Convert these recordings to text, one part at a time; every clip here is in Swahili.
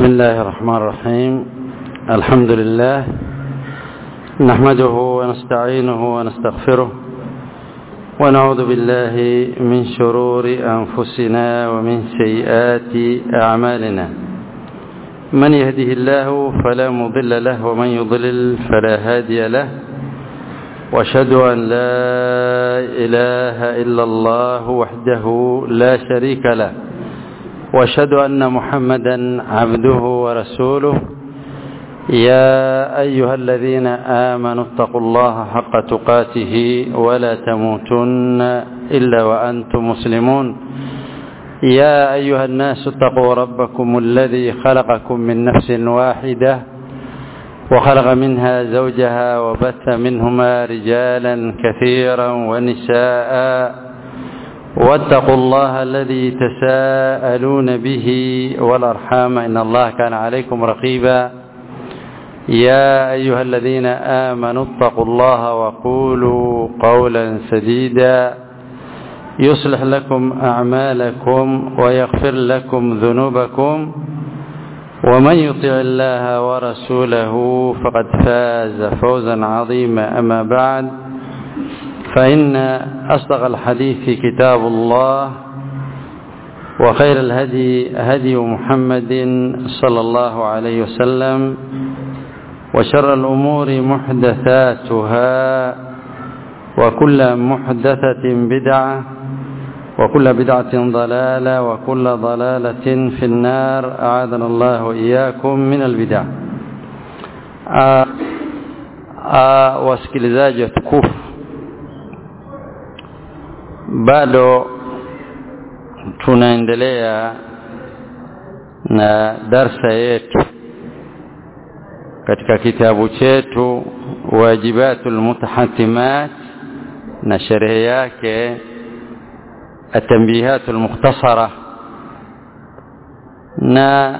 بسم الله الرحمن الرحيم الحمد لله نحمده ونستعينه ونستغفره ونعوذ بالله من شرور أنفسنا ومن سيئات أعمالنا من يهده الله فلا مضل له ومن يضلل فلا هادي له واشهد أن لا إله إلا الله وحده لا شريك له واشهد أن محمدا عبده ورسوله يا أيها الذين آمنوا اتقوا الله حق تقاته ولا تموتن إلا وأنتم مسلمون يا أيها الناس اتقوا ربكم الذي خلقكم من نفس واحدة وخلق منها زوجها وبث منهما رجالا كثيرا ونساء واتقوا الله الذي تساءلون به والأرحام إن الله كان عليكم رقيبا يا أيها الذين آمنوا اتقوا الله وقولوا قولا سديدا يصلح لكم أعمالكم ويغفر لكم ذنوبكم ومن يطع الله ورسوله فقد فاز فوزا عظيما أما بعد فإن أصدق الحديث كتاب الله وخير الهدي هدي محمد صلى الله عليه وسلم وشر الأمور محدثاتها وكل محدثة بدعة وكل بدعة ضلالة وكل ضلالة في النار أعاذنا الله وإياكم من البدع wasikilizaji watukufu bado tunaendelea na darsa yetu katika kitabu chetu wajibatul mutahatimat na sherehe yake التنبيهات المختصرة na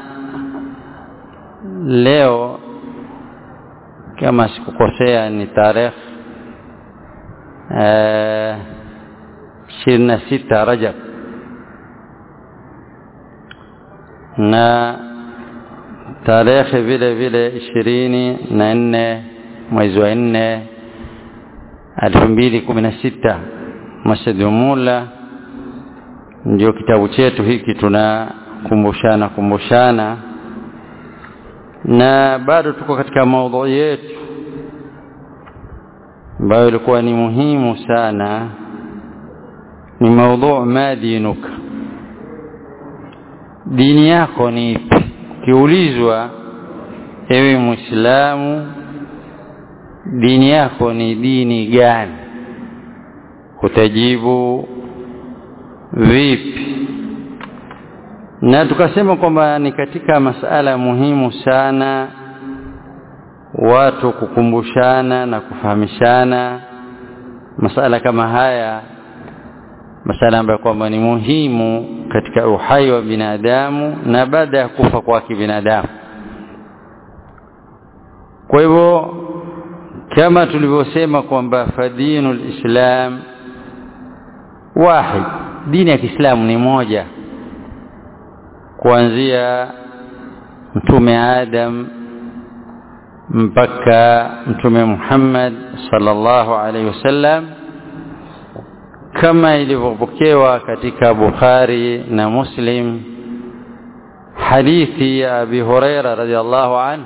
leo kama sikukosea ni tarehe ishirini na sita Rajab na tarehe vile vile ishirini na nne mwezi wa nne elfu mbili kumi na sita Masjid Mula ndio kitabu chetu hiki tunakumbushana kumbushana na bado tuko katika maudhui yetu ambayo ilikuwa ni muhimu sana ni maudhu ma dinuka dini yako ni ipi ukiulizwa ewe muislamu dini yako ni dini gani utajibu vipi na tukasema kwamba ni katika masala muhimu sana watu kukumbushana na kufahamishana masala kama haya masala ambayo kwamba ni muhimu katika uhai wa binadamu na baada ya kufa kwake binadamu kwa hivyo kama tulivyosema kwamba fadinul islam wahid dini ya Kiislamu ni moja kuanzia mtume Adam mpaka mtume Muhammad sallallahu alaihi wasallam kama ilivyopokewa katika Bukhari na Muslim hadithi ya Abi Huraira radhiallahu anhu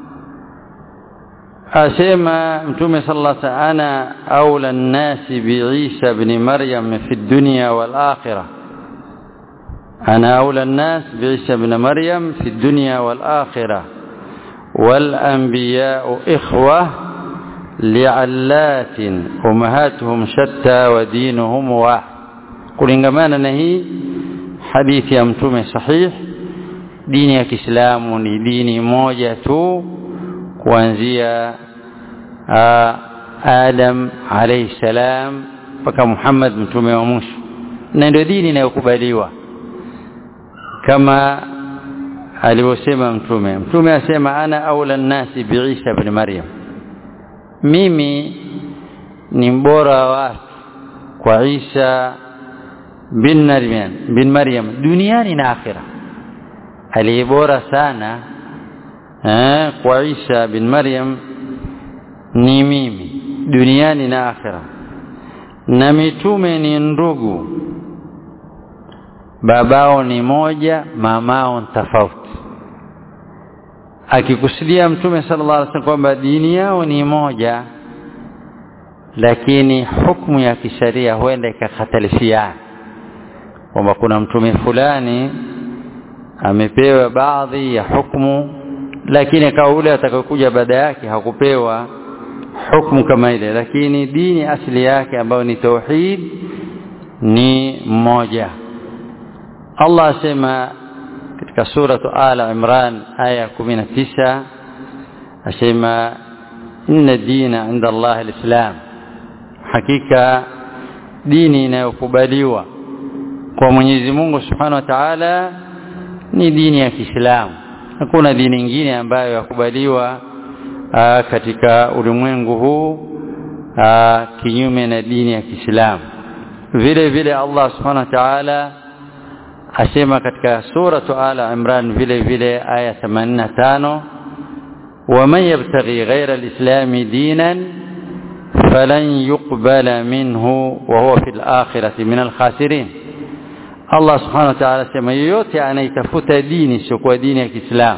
asema mtume sallallahu alaihi wasallam ana aula an-nasi bi Isa ibn Maryam fi dunya wal akhirah ana aula an-nas bi Isa ibn Maryam fi dunya wal akhirah wal anbiya'u ikhwah li'allatin ummahatuhum shatta wa dinuhum wahid kulingamana na hii hadithi ya mtume sahih dini ya Kiislamu ni dini moja tu kuanzia Adam alayhi salam mpaka Muhammad mtume wa mwisho na ndio dini inayokubaliwa kama alivyosema mtume mtume asema ana aula nasi bi Isa ibn Maryam mimi ni mbora wa watu kwa Isa bin Maryam bin Maryam duniani na akhira aliyebora sana eh, kwa Isa bin Maryam ni mimi duniani na akhira na mitume ni ndugu babao ni moja mamao tofauti akikusudia mtume sallallahu alaihi wasallam kwamba dini yao ni moja lakini hukumu ya kisheria huenda ikakhtalifiana kwamba kuna mtume fulani amepewa baadhi ya hukumu lakini kwa ule atakayokuja baada yake hakupewa hukumu kama ile lakini dini asili yake ambayo ni tauhid ni moja Allah asema katika suratu Ala Imran aya 19 asema inna dina inda Allah alislam hakika dini inayokubaliwa kwa Mwenyezi Mungu Subhanahu wa Ta'ala ni dini ya Kiislamu hakuna dini nyingine ambayo yakubaliwa katika ulimwengu huu aa, kinyume na dini ya Kiislamu vile vile Allah Subhanahu wa Ta'ala asema katika suratu Ala Imran vile vile aya 85 ومن يبتغي غير الإسلام دينا فلن يقبل منه وهو في الآخرة من الخاسرين Allah subhanahu wa ta'ala sema yoyote anaitafuta dini sio kwa dini ya Kiislamu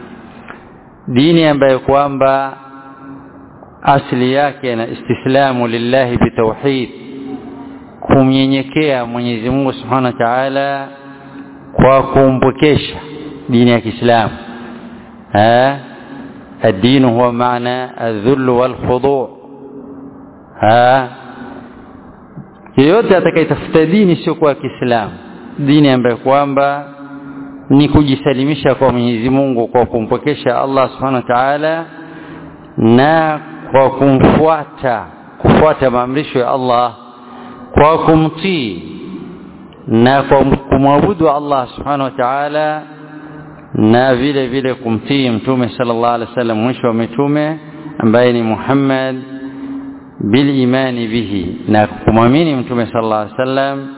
dini ambayo kwamba asili yake na istislamu lillahi bitauhid kumnyenyekea Mwenyezi Mungu subhanahu wa ta'ala kwa kumpokesha dini ya Kiislamu eh الدين هو معنى الذل والخضوع ها yeyote atakayetafuta dini sio kwa Kiislamu dini ambayo kwamba ni kujisalimisha kwa Mwenyezi Mungu kwa kumpokesha Allah Subhanahu wa Ta'ala na kwa kumfuata kufuata maamrisho ya Allah kwa kumtii na kwa kumwabudu Allah Subhanahu wa Ta'ala na vile vile kumtii mtume sallallahu alaihi wasallam mwisho wa mitume ambaye ni Muhammad bil imani bihi na kumwamini mtume sallallahu alaihi wasallam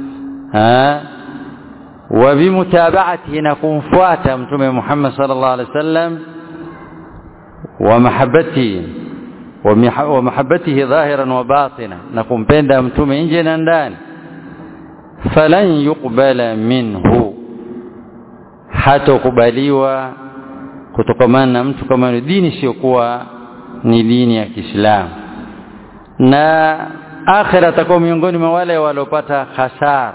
wa bimutabaatihi na kumfuata mtume Muhammad sallallahu alaihi wasallam wa mahabbati wa mahabbatihi dhahiran wa batina na kumpenda mtume nje na ndani falan yuqbala minhu hatokubaliwa kutokamana na mtu kama dini siokuwa ni dini ya Kiislamu na akhira atakuwa miongoni mwa wale waliopata hasara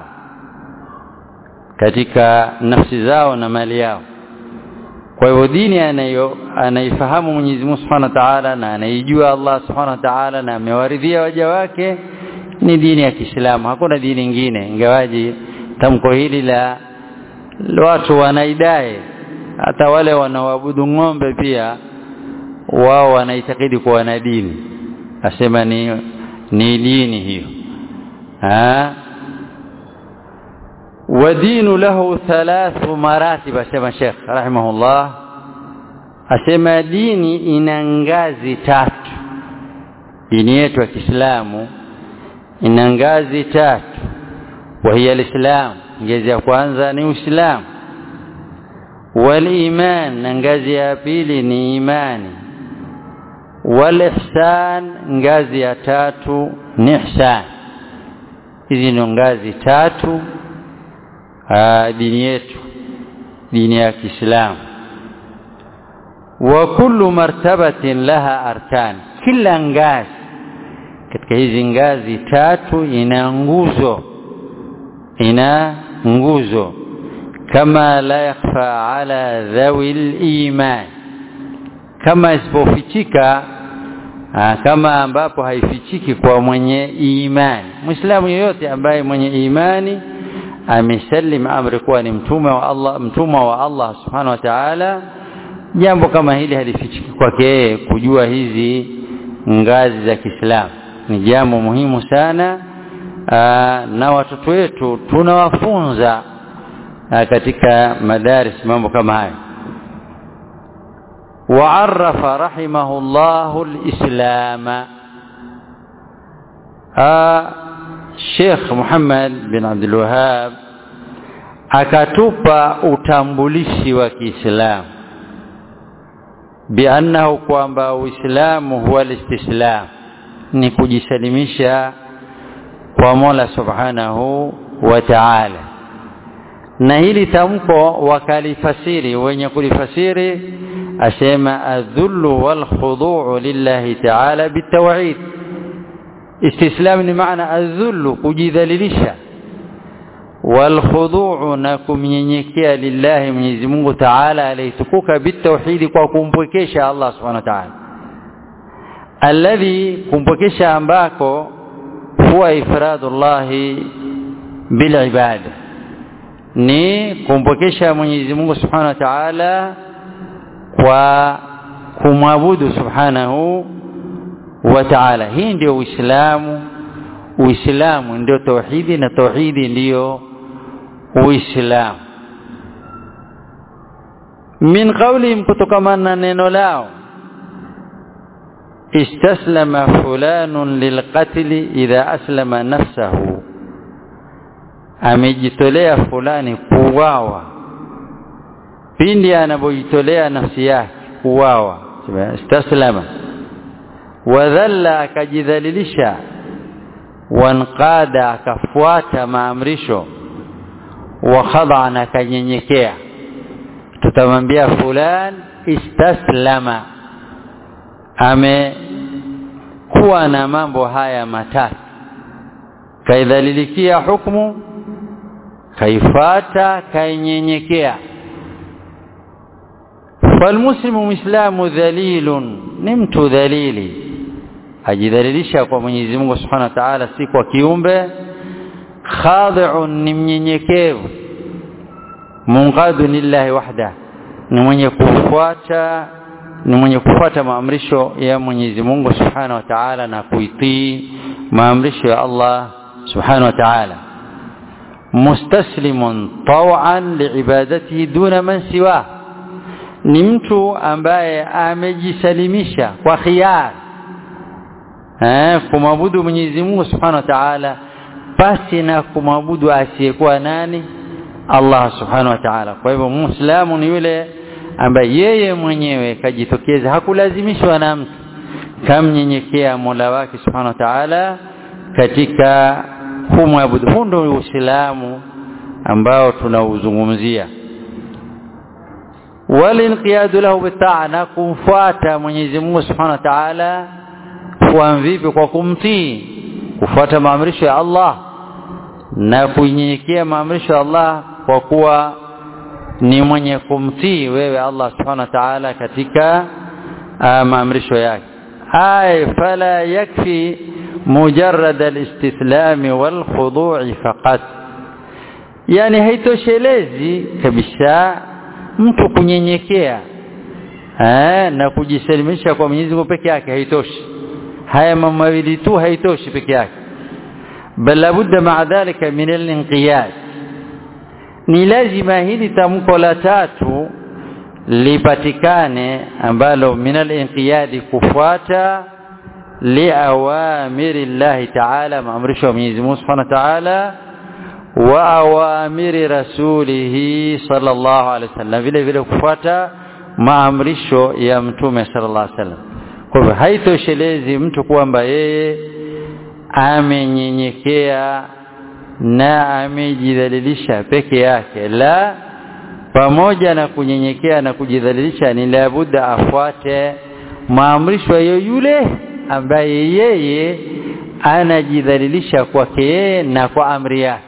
katika nafsi zao na mali yao kwa hivyo dini anayo anaifahamu Mwenyezi Mungu Subhanahu wa Ta'ala na anaijua Allah Subhanahu wa Ta'ala na amewaridhia waja wake ni dini ya Kiislamu hakuna dini nyingine ingawaji tamko hili la watu wanaidai hata wale wanaoabudu ng'ombe pia wao wanaitakidi kuwa na dini asema ni ni dini hiyo ha ودين له ثلاث مراتب asema Sheikh rahimahullah asema dini ina ngazi tatu dini yetu ya Kiislamu ina ngazi tatu وهي الاسلام ngazi ya kwanza ni uislamu waliman na ngazi ya pili ni imani walihsan ngazi ya tatu ni ihsan hizi ni ngazi tatu aa, dini yetu dini ya Kiislamu wa kullu martabatin laha arkan kila ngazi katika hizi ngazi tatu ina nguzo ina nguzo kama la yakhfa ala dhawil iman kama isipofichika kama ambapo haifichiki kwa mwenye imani muislamu yoyote ambaye mwenye imani amesalim amri kuwa ni mtume wa Allah mtumwa wa Allah subhanahu wa ta'ala jambo kama hili halifichiki kwake kujua hizi ngazi za Kiislamu ni jambo muhimu sana aa, na watoto wetu tunawafunza katika madaris mambo kama hayo وعرف رحمه الله الإسلام آه شيخ محمد بن عبد الوهاب akatupa utambulishi wa Kiislamu biannahu kwamba Uislamu huwa listislam ni kujisalimisha kwa Mola Subhanahu wa Ta'ala na hili tamko wakalifasiri wenye kulifasiri asema adhullu wal khudu'u lillahi ta'ala bitawhid istislam ni maana adhullu kujidhalilisha wal khudu'u na kumnyenyekea lillahi Mwenyezi Mungu Ta'ala alaytukuka bitawhid kwa kumpwekesha Allah Subhanahu wa Ta'ala alladhi kumpwekesha ambako huwa ifradullahi bil ibada ni kumpokesha Mwenyezi Mungu Subhanahu wa Ta'ala kwa kumwabudu Subhanahu wa Ta'ala. Hii ndio Uislamu. Uislamu ndio tauhidi na tauhidi ndiyo Uislamu. Min qawlihim kutokamana na neno lao istaslama fulanun lilqatli idha aslama nafsahu amejitolea fulani kuuawa pindi anapojitolea nafsi yake kuuawa istaslama wadhalla akajidhalilisha wanqada akafuata maamrisho wa khada'an akanyenyekea tutamwambia fulan istaslama amekuwa na mambo haya matatu kaidhalilikia hukumu kaifata kainyenyekea falmuslimu muislamu dhalilun ni mtu dhalili ajidhalilisha kwa Mwenyezi Mungu Subhanahu wa Ta'ala si kwa kiumbe khadi'un ni mnyenyekevu munqadun lillahi wahda ni mwenye kufuata ni mwenye kufuata maamrisho ya Mwenyezi Mungu Subhanahu wa Ta'ala na kuitii maamrisho ya Allah Subhanahu wa Ta'ala mustaslimun taw'an liibadatihi duna man siwa ni mtu ambaye amejisalimisha kwa khiyar eh kumwabudu Mwenyezi Mungu Subhanahu wa Ta'ala pasi na kumwabudu asiyekuwa nani Allah Subhanahu wa Ta'ala kwa hivyo muislamu ni yule ambaye yeye mwenyewe kajitokeza hakulazimishwa na mtu kamnyenyekea Mola wake Subhanahu wa Ta'ala katika kumwabudu huu ndio Uislamu ambao tunauzungumzia walinqiyadu lahu bitaa na kumfuata Mwenyezi Mungu Subhanahu wa Ta'ala kwa vipi kwa kumtii kufuata maamrisho ya Allah na kunyenyekea maamrisho ya Allah kwa kuwa ni mwenye kumtii wewe Allah Subhanahu wa Ta'ala katika maamrisho yake ay fala yakfi mujarrad al-istithlam wal khudu' faqat yani haitoshelezi kabisa mtu kunyenyekea eh na kujisalimisha kwa Mwenyezi Mungu peke yake haitoshi haya mambo mawili tu haitoshi peke yake bal labudda ma'a dhalika min al-inqiyad ni lazima hili tamko la tatu lipatikane ambalo min al-inqiyad kufuata liawamiri Allah ta'ala maamrisho ya Mwenyezi Mungu Subhanahu wa Ta'ala wa awamiri rasulihi sallallahu alaihi wasallam vile vile kufuata maamrisho ya mtume sallallahu alaihi wasallam kwa hivyo haitoshelezi mtu kwamba yeye amenyenyekea na amejidhalilisha peke yake la pamoja na kunyenyekea na kujidhalilisha ni labuda afuate maamrisho ya yule ambaye yeye anajidhalilisha kwake yeye na kwa amri yake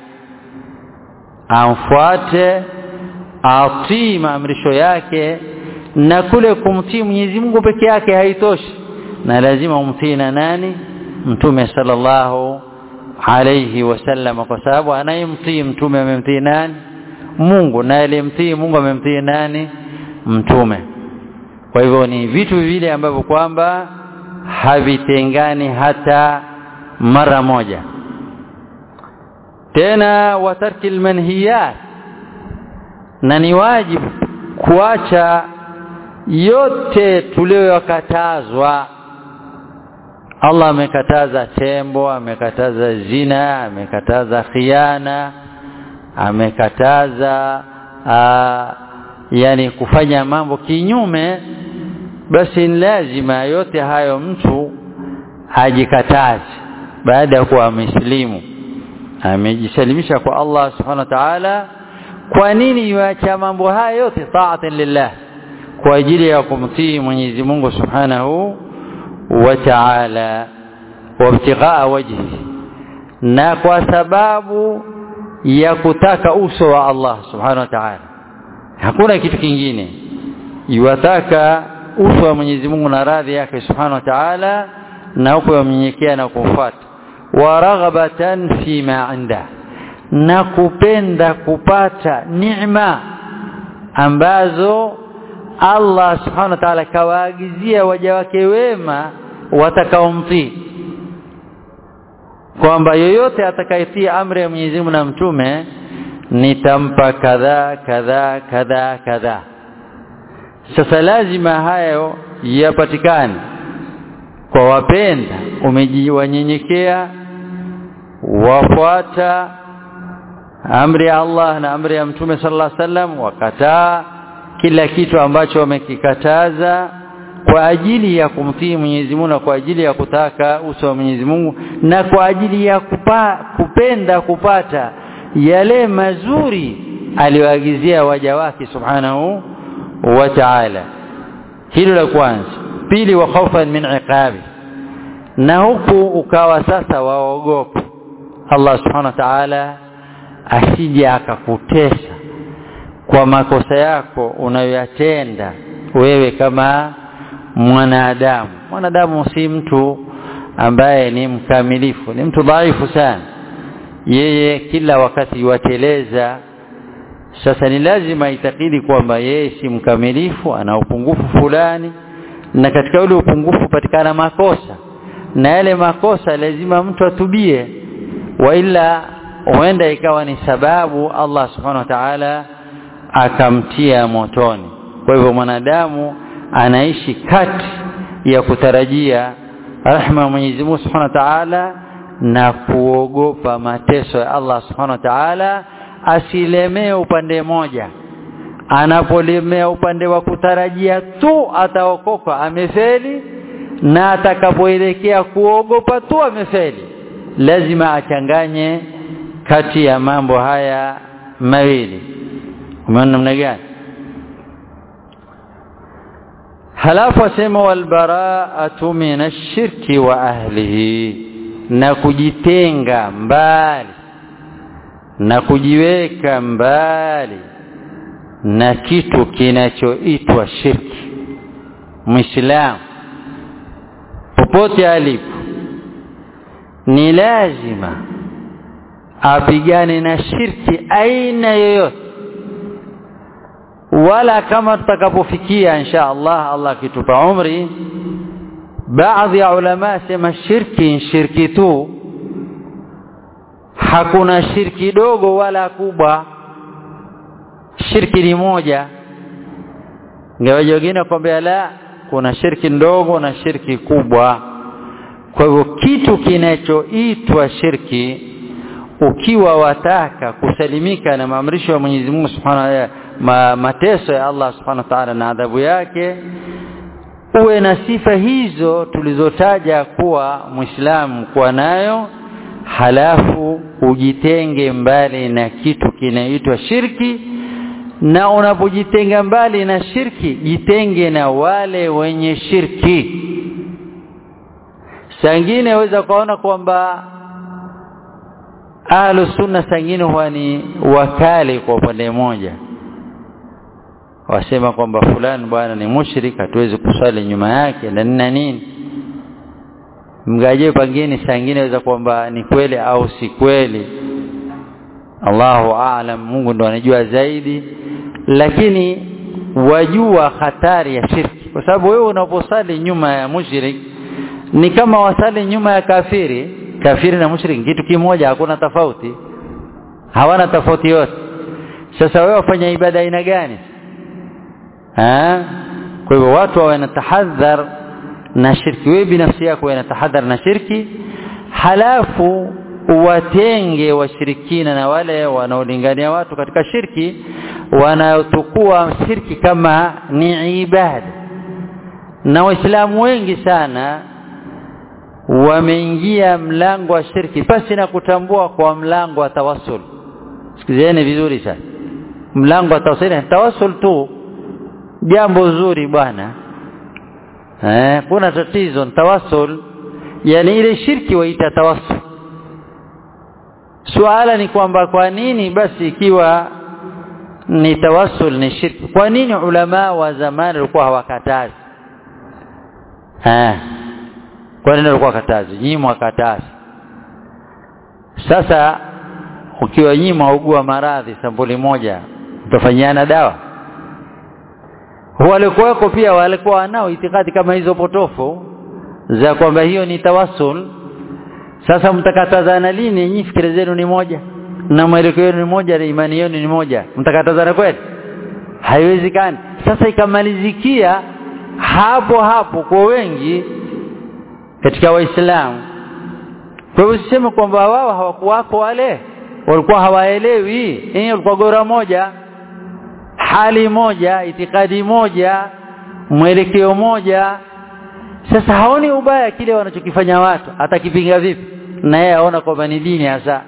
amfuate atii maamrisho yake na kule kumtii Mwenyezi Mungu peke yake haitoshi na lazima umtii na nani mtume sallallahu alayhi wasallam kwa sababu anayemtii mtume amemtii nani Mungu na aliyemtii Mungu amemtii nani mtume kwa hivyo ni vitu vile ambavyo kwamba havitengani hata mara moja tena watarki manhiyat na ni wajibu kuacha yote tuliyokatazwa Allah amekataza tembo amekataza zina amekataza khiana amekataza aa, yani kufanya mambo kinyume basi ni lazima yote hayo mtu ajikataze baada ya kuwa amesilimu amejisalimisha kwa Allah subhanahu wa ta'ala kwa nini yuacha mambo haya yote taatan lillah kwa ajili ya kumtii Mwenyezi Mungu subhanahu wa ta'ala wabtighaa wajhi na kwa sababu ya kutaka uso wa Allah subhanahu wa ta'ala hakuna kitu kingine yuwataka uso wa Mwenyezi Mungu na radhi yake subhanahu wa ta'ala na huko yamnyenyekea na kumfuata wa raghabatan fi ma inda na kupenda kupata neema ambazo Allah subhanahu wa ta'ala kawaagizia waja wake wema watakaomtii kwamba yoyote atakayetii amri ya Mwenyezi Mungu na mtume nitampa kadhaa kadhaa kadhaa kadhaa sasa lazima hayo yapatikane kwa wapenda umejiwanyenyekea wafuata amri ya Allah na amri ya mtume sallallahu alaihi wasallam wakataa kila kitu ambacho wamekikataza kwa ajili ya kumtii Mwenyezi Mungu na kwa ajili ya kutaka uso wa Mwenyezi Mungu na kwa ajili ya kupa, kupenda kupata yale mazuri aliyoagizia waja wake subhanahu wa ta'ala hilo la kwanza pili wa khawfan min iqabi na huku ukawa sasa waogopa Allah subhanahu wa ta'ala asije akakutesa kwa makosa yako unayoyatenda wewe kama mwanadamu mwanadamu si mtu ambaye ni mkamilifu ni mtu dhaifu sana yeye kila wakati wateleza sasa ni lazima itakidi kwamba yeye si mkamilifu ana upungufu fulani na katika ule upungufu patikana makosa na yale makosa lazima mtu atubie wa ila huenda ikawa ni sababu Allah subhanahu wa ta'ala akamtia motoni kwa hivyo mwanadamu anaishi kati ya kutarajia rahma ya Mwenyezi Mungu Subhanahu wa Ta'ala na kuogopa mateso ya Allah Subhanahu wa Ta'ala asilemee upande moja anapolemea upande wa kutarajia tu ataokoka amefeli na atakapoelekea kuogopa tu amefeli lazima achanganye kati ya mambo haya mawili umeona namna gani halafu asema walbaraatu min ashirki wa ahlihi na kujitenga mbali na kujiweka mbali na kitu kinachoitwa shirki muislamu popote alipo ni lazima apigane na shirki aina yoyote wala kama tutakapofikia insha Allah Allah kitupa umri baadhi ya ulama sema shirki shirki tu hakuna shirki dogo wala kubwa shirki ni moja ingawaje wengine kwambia la kuna shirki ndogo na shirki kubwa kwa hivyo kitu kinachoitwa shirki ukiwa wataka kusalimika na maamrisho ya Mwenyezi Mungu Subhanahu wa ma, mateso ya Allah Subhanahu wa Ta'ala na adhabu yake uwe na sifa hizo tulizotaja kuwa Muislamu kuwa nayo halafu ujitenge mbali na kitu kinaitwa shirki na unapojitenga mbali na shirki jitenge na wale wenye shirki sangine waweza kuona kwamba ahlu sunna sangine huwa ni wakali kwa upande mmoja wasema kwamba fulani bwana ni mushrik hatuwezi kuswali nyuma yake na nini nini mgaje pangine sangine waweza kwamba ni kweli au si kweli Allahu aalam Mungu ndo anajua zaidi lakini wajua hatari ya shirki kwa sababu wewe unaposali nyuma ya mushrik ni kama wasali nyuma ya kafiri kafiri na mushrik kitu kimoja hakuna tofauti hawana tofauti yote sasa wewe wafanya ibada aina gani ha kwa hivyo watu wawe na shirki wewe binafsi yako wewe tahadhar na shirki halafu watenge washirikina na wale wanaolingania watu katika shirki wanaotukua shirki kama ni ibada na waislamu wengi sana wameingia mlango wa shirki pasi na kutambua kwa mlango wa tawassul sikizeni vizuri sana mlango wa tawassul tawassul tu jambo zuri bwana eh kuna tatizo tawassul yani ile shirki waita tawassul suala ni kwamba kwa nini basi ikiwa ni tawassul ni shirki kwa nini ulama wa zamani walikuwa hawakatazi eh kwa nini walikuwa wakatazi nyinyi mwakatazi sasa ukiwa nyinyi mwaugua maradhi sampuli moja mtafanyiana dawa walikuwako pia walikuwa wanao itikadi kama hizo potofu za kwamba hiyo ni tawassul sasa mtakatazana lini nyinyi fikira zenu ni moja na mwelekeo wenu ni moja na imani yenu ni moja mtakatazana kweli haiwezekani sasa ikamalizikia hapo hapo kwa wengi katika waislamu kwa hivyo siseme kwamba wao hawakuwako wale walikuwa hawaelewi eh walikuwa gora moja hali moja itikadi moja mwelekeo moja sasa haoni ubaya kile wanachokifanya watu atakipinga vipi na yeye aona kwamba ni dini hasa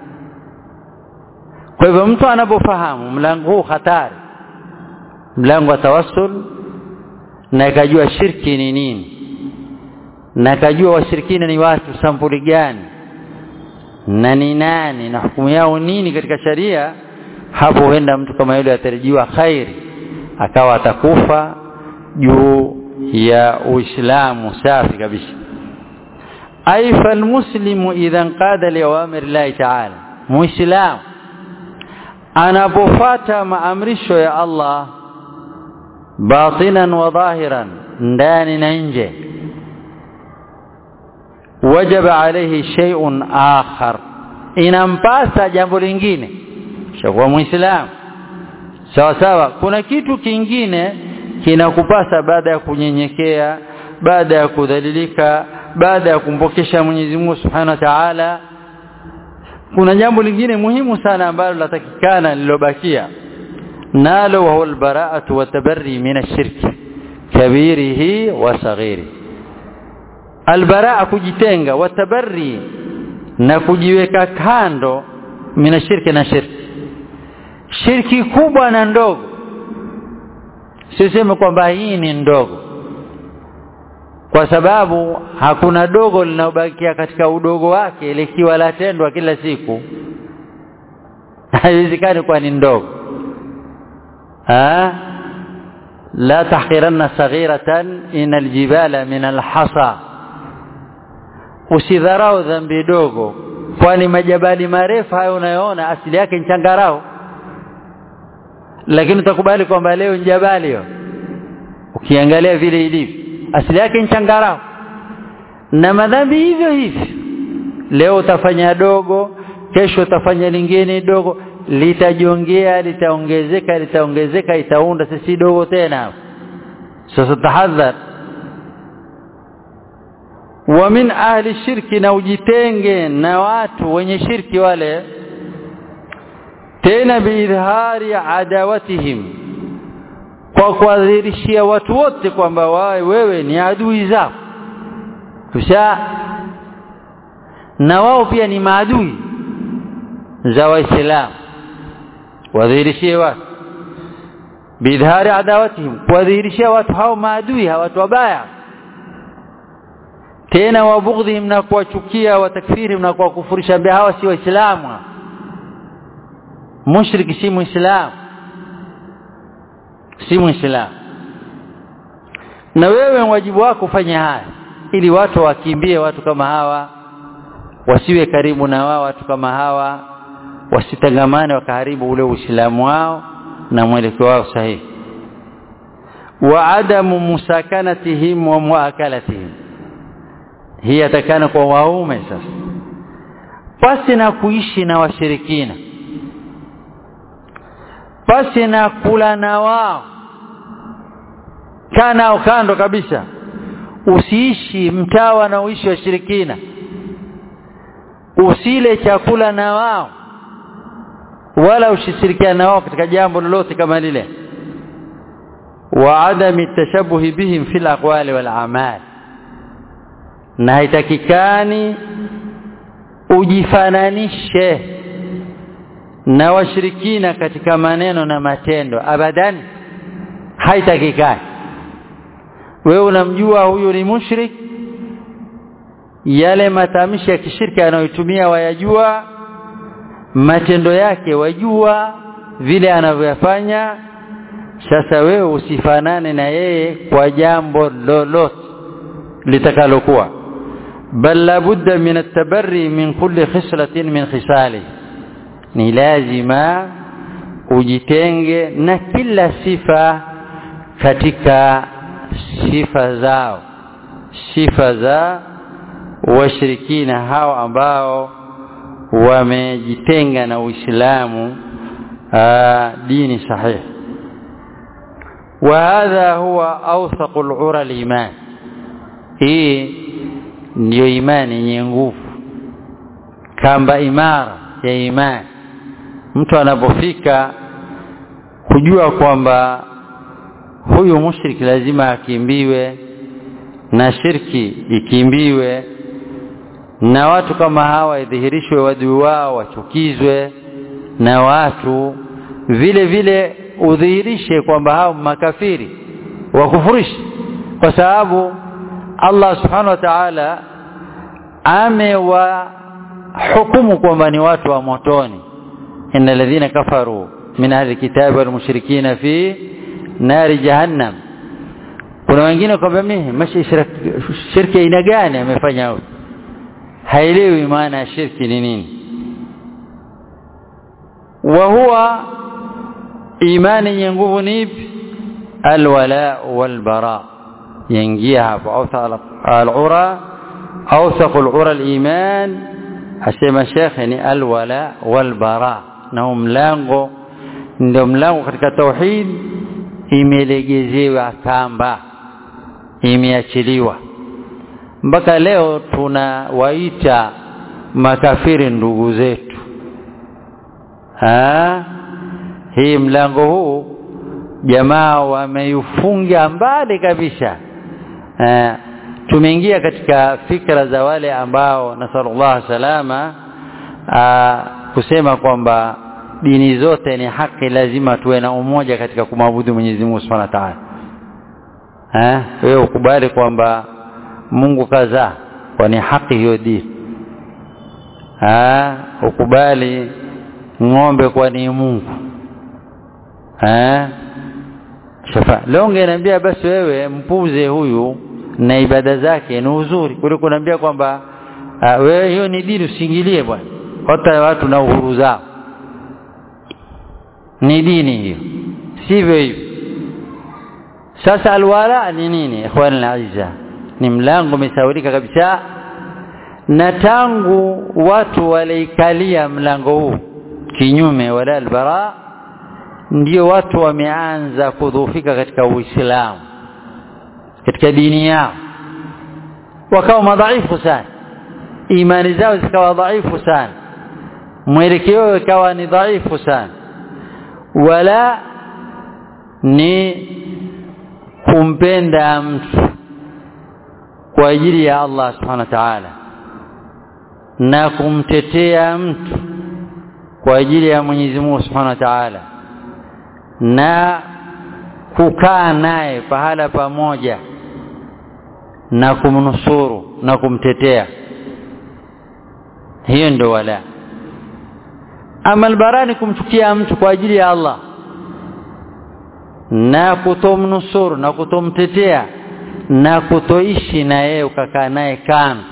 kwa hivyo mtu anapofahamu mlango huu hatari mlango wa tawassul na akajua shirki ni nini na akajua washirikina ni watu sampuli gani na ni nani na hukumu yao nini katika sharia hapo huenda mtu kama yule atarajiwa khairi akawa atakufa juu ya uislamu safi kabisa ay falmuslimu idha qada liawamir llahi ta'ala muislamu anapofata maamrisho ya Allah batinan wa dhahiran ndani na nje wajaba alayhi shay'un akhar inampasa jambo lingine shakuwa muislamu sawa sawa kuna kitu kingine kinakupasa baada ya kunyenyekea baada ya kudhalilika baada ya kumpokesha Mwenyezi Mungu Subhanahu wa Ta'ala kuna jambo lingine muhimu sana ambalo latakikana lilobakia nalo wa huwa albara'atu wa tabarri min ash-shirk kabirihi wa saghiri albara'a kujitenga wa tabarri na kujiweka kando min ash-shirki na shirki shirki kubwa na ndogo siseme kwamba hii ni ndogo kwa sababu hakuna dogo linaobakia katika udogo wake likiwa latendwa kila siku haiwezekani kuwa ni ndogo ha la tahqiranna saghiratan in aljibala min alhasa usidharau dhambi dogo kwani majabali marefu hayo unayoona asili yake ni changarao lakini utakubali kwamba leo ni jabali hiyo ukiangalia vile ilivyo asili yake ni changarao na madhambi hivyo hivyo leo utafanya dogo kesho utafanya lingine dogo litajongea litaongezeka litaongezeka itaunda sisi dogo tena sasa tahadhar wa min ahli shirki na ujitenge na watu wenye shirki wale tena biidhari adawatihim kwa kuadhirishia watu wote kwamba wewe ni adui zao kisha na wao pia ni maadui za waislamu wadhihirishie watu bidhari adawatihim kuwadhihirishia watu hao maadui watu wabaya tena wabughdhihim na kuwachukia watakfirihim na kuwakufurisha mbele hawa si waislamu mushriki si muislamu si muislamu na wewe wajibu wako fanya haya ili watu wakimbie watu kama hawa wasiwe karibu na wao watu kama hawa wasitangamane wakaharibu ule uislamu wao na mwelekeo wao sahihi wa adamu musakanatihim wa muakalatihim hii atakana kwa waume sasa pasi na kuishi na washirikina pasi na kula na wao kana kando kabisa usiishi mtaa wanaoishi washirikina usile chakula na wao wala usishirikiane na wao katika jambo lolote kama lile wa adami tashabuhi bihim fil aqwali wal a'mal na haitakikani ujifananishe na washirikina katika maneno na matendo abadan haitakikani wewe unamjua huyu ni mushrik yale matamshi ya kishirki anayotumia wayajua matendo yake wajua vile anavyoyafanya sasa wewe usifanane na yeye kwa jambo lolote litakalokuwa bal labudda min at-tabarri min kulli khislatin min khisali ni lazima ujitenge na kila sifa katika sifa zao sifa za washirikina hao ambao wamejitenga na Uislamu dini sahihi وهذا هو أوثق العرى الإيمان hii ndiyo imani yenye nguvu kamba imara ya imani mtu anapofika kujua kwamba huyu mushriki lazima akimbiwe na shirki ikimbiwe na watu kama hawa idhihirishwe wadui wao wachukizwe na watu vile vile udhihirishe kwamba hao makafiri wakufurishi kwa sababu Allah subhanahu wa ta'ala amewahukumu kwamba ni watu wa motoni innal ladhina kafaru min ahli kitabi wal mushrikina fi nari jahannam kuna wengine kwamba mimi mashi shirki aina gani amefanya huyu haelewi maana ya shirki ni nini wa huwa imani yenye nguvu ni ipi alwala walbara yaingia hapo awsa alura awsaq alura aliman asema shekhe ni alwala walbara na mlango ndio mlango katika tauhid imelegezewa kamba imeachiliwa mpaka leo tunawaita makafiri ndugu zetu ha? hii mlango huu jamaa wameufunga mbali kabisa eh, tumeingia katika fikra za wale ambao nasallallahu salama aa, kusema kwamba dini zote ni haki lazima tuwe na umoja katika kumwabudu Mwenyezi Mungu Subhanahu wa Ta'ala eh wewe ukubali kwamba Mungu kadhaa kwa ni haki hiyo dini ah ukubali ng'ombe kwa ni Mungu eh shafa leo ungeniambia basi wewe mpuze huyu na ibada zake ni uzuri kuliko kuniambia kwamba uh, wewe hiyo ni dini usiingilie bwana hata watu na uhuru zao ni dini hiyo sivyo hivyo sasa alwala ni nini ikhwan alazza ni mlango umesaurika kabisa na tangu watu waliikalia mlango huu kinyume wala albara ndio watu wameanza kudhoofika katika uislamu katika dini yao wakawa madhaifu sana imani zao zikawa dhaifu sana mwelekeo ikawa ni dhaifu sana wala ni kumpenda mtu kwa ajili ya Allah subhanahu wa ta'ala na kumtetea mtu kwa ajili ya Mwenyezi Mungu subhanahu wa ta'ala na kukaa naye pahala pamoja na kumnusuru na kumtetea hiyo ndio wala ama albarani kumchukia mtu kwa ajili ya Allah na kutomnusuru na kutomtetea na kutoishi na yeye ukakaa naye kando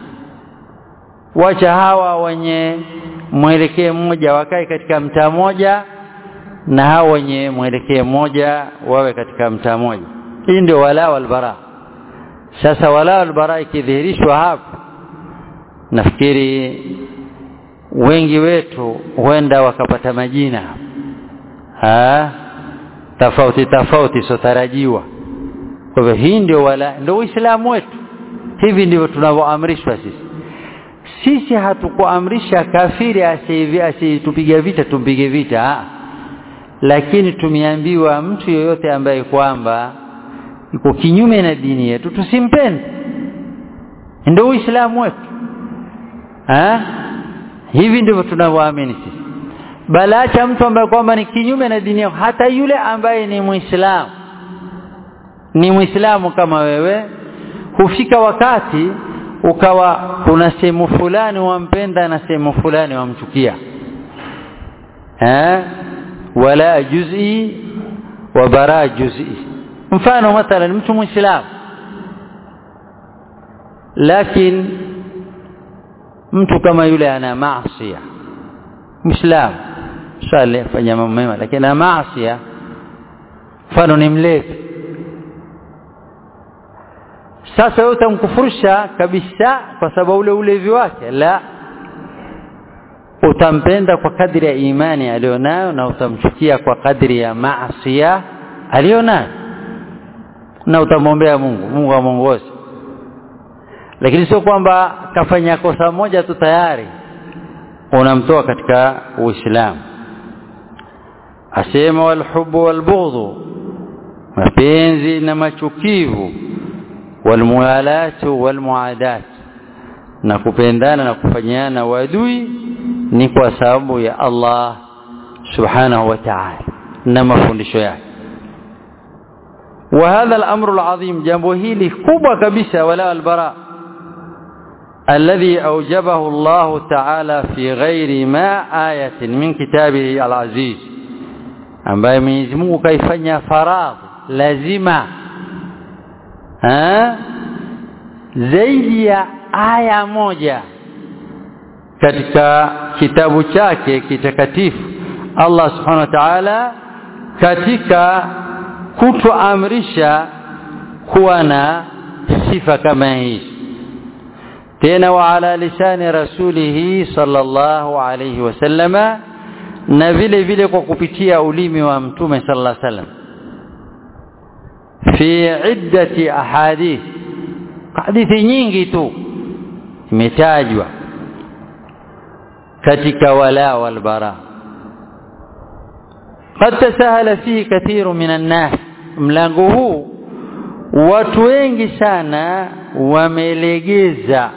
wacha hawa wenye mwelekeo mmoja wakae katika mtaa mmoja na hawa wenye mwelekeo mmoja wawe katika mtaa mmoja hii ndio wala walbara sasa wala walbara ikidhihirishwa hapo nafikiri wengi wetu huenda wakapata majina ha tofauti tofauti sotarajiwa kwa hivyo hii ndio wala ndio uislamu wetu hivi ndivyo tunavyoamrishwa sisi sisi hatukuamrisha kafiri asitupiga vita tumpige vita ha. lakini tumeambiwa mtu yoyote ambaye kwamba yuko kinyume na dini yetu tusimpende ndio uislamu wetu ha? hivi ndivyo tunavyoamini sisi balacha mtu ambaye kwamba ni kinyume na dini yako hata yule ambaye ni muislamu ni muislamu kama wewe hufika wakati ukawa kuna sehemu fulani wampenda na sehemu fulani wamchukia eh wala juz'i wa bara juz'i mfano mathalan mtu muislamu lakini mtu kama yule ana maasi muislamu swali fanya mambo mema lakini ana maasi mfano ni mlevi sasa wewe utamkufurisha kabisa kwa sababu ule ulevi wake la utampenda kwa kadri ya imani alionayo na utamchukia kwa kadri ya maasiya alionayo na utamwombea Mungu Mungu amuongoze lakini sio kwamba kafanya kosa moja tu tayari unamtoa katika Uislamu asema walhubu walbughdhu mapenzi na machukivu walmualatu walmuadat na kupendana na kufanyana wadui ni kwa sababu ya Allah subhanahu wa ta'ala na mafundisho yake وهذا الأمر العظيم جنبه هيلي كبوة كبسة ولا البراء الذي أوجبه الله تعالى في غير ما آية من كتابه العزيز ambaye Mwenyezi Mungu kaifanya faradhi lazima ha? zaidi ya aya moja katika kitabu chake kitakatifu Allah subhanahu wa ta'ala katika kutoamrisha kuwa na sifa kama hizi tena wa ala lisani rasulihi sallallahu alayhi wasallama na vile vile kwa kupitia ulimi wa mtume sallallahu alayhi wasallam fi iddati ahadith hadithi nyingi tu imetajwa katika wala wal bara قد تساهل فيه كثير من الناس mlango huu watu wengi sana wamelegeza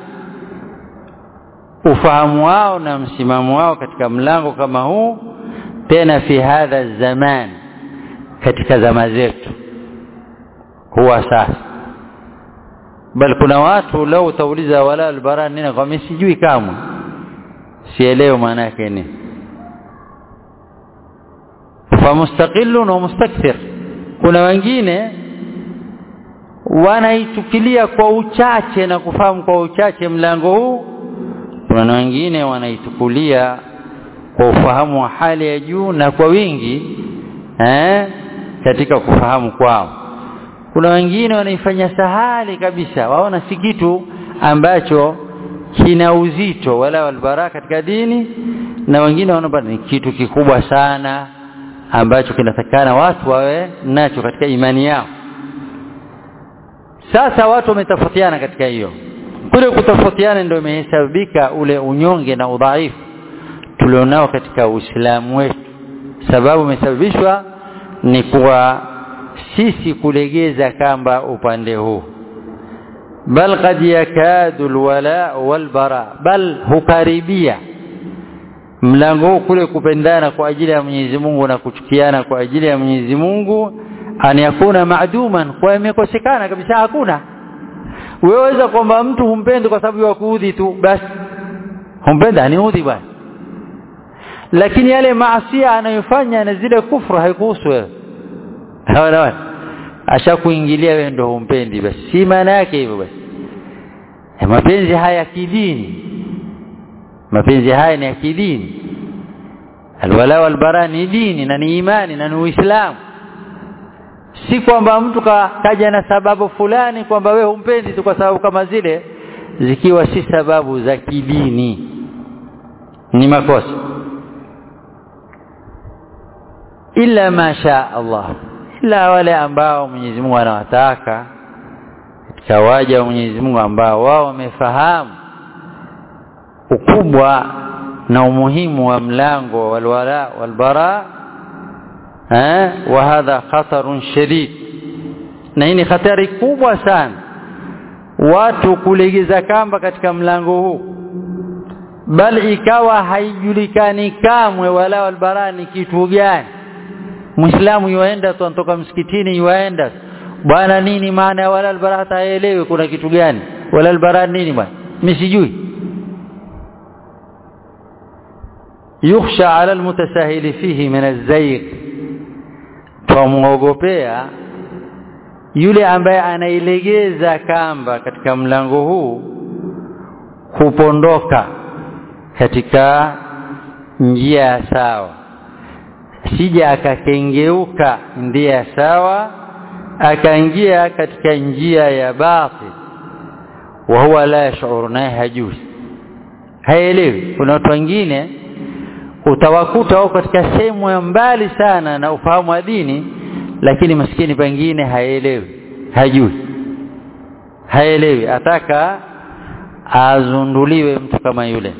ufahamu wao na msimamo wao katika mlango kama huu tena fi hadha zaman katika zama zetu huwa sasa bal kuna watu lau utauliza wala albara nini kwa mimi sijui kamwe sielewi maana yake nini famustaqillun wa mustakthir kuna wengine wanaitukilia kwa uchache na kufahamu kwa uchache mlango huu kuna wengine wanaitukulia kwa ufahamu wa hali ya juu na kwa wingi eh, katika kufahamu kwao kuna wengine wanaifanya sahali kabisa waona si kitu ambacho kina uzito wala walbara katika dini na wengine wanaona ni kitu kikubwa sana ambacho kinatakana watu wawe nacho katika imani yao sasa watu wametofautiana katika hiyo kule kutofautiana ndio imehesabika ule unyonge na udhaifu tulionao katika Uislamu wetu sababu imesababishwa ni kuwa sisi kulegeza kamba upande huu bal qad yakadu alwala walbara bal hukaribia mlango huu kule kupendana kwa ajili ya Mwenyezi Mungu na kuchukiana kwa ajili ya Mwenyezi Mungu an yakuna maaduman kwa imekosekana kabisa hakuna weweza kwamba mtu humpendi kwa sababu ya kuudhi tu basi humpenda aniudhi bwana lakini yale maasia anayofanya na zile kufru haikuhusu wewe hawana ashakuingilia wewe ndio humpendi basi si maana yake hivyo basi mapenzi haya ya kidini mapenzi haya ni ya kidini alwala walbara ni dini na ni imani na ni uislamu si kwamba mtu ka, kaja na sababu fulani kwamba wewe humpendi tu kwa sababu kama zile zikiwa si sababu za kidini ni makosa illa ma sha Allah ila wale ambao Mwenyezi Mungu anawataka katika waja wa Mwenyezi Mungu ambao wao wamefahamu ukubwa na umuhimu wa mlango walwala walbara eh wa hadha khatarun shadid na hii ni hatari kubwa sana watu kulegeza kamba katika mlango huu bali ikawa haijulikani kamwe wala walbara ni kitu gani muislamu yuaenda tu anatoka msikitini yuaenda bwana nini maana ya wala albara hata haelewi kuna kitu gani wala albara nini bwana mimi sijui yukhsha ala almutasahili fihi min alzayq tumuogopea yule ambaye anailegeza kamba katika mlango huu kupondoka katika njia ya sawa sija akakengeuka njia sawa akaingia katika njia ya batil wa huwa la yashuru naye hajui haelewi kuna watu wengine utawakuta wao katika sehemu ya mbali sana na ufahamu wa dini lakini maskini pengine haelewi hajui haelewi ataka azunduliwe mtu kama yule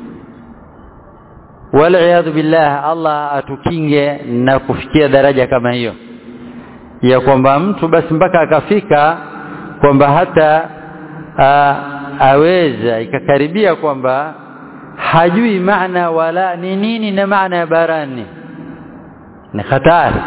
waliyadhu billah Allah atukinge na kufikia daraja kama hiyo ya kwamba mtu basi mpaka akafika kwamba hata a, aweza ikakaribia kwamba hajui maana wala ni nini na maana ya barani ni hatari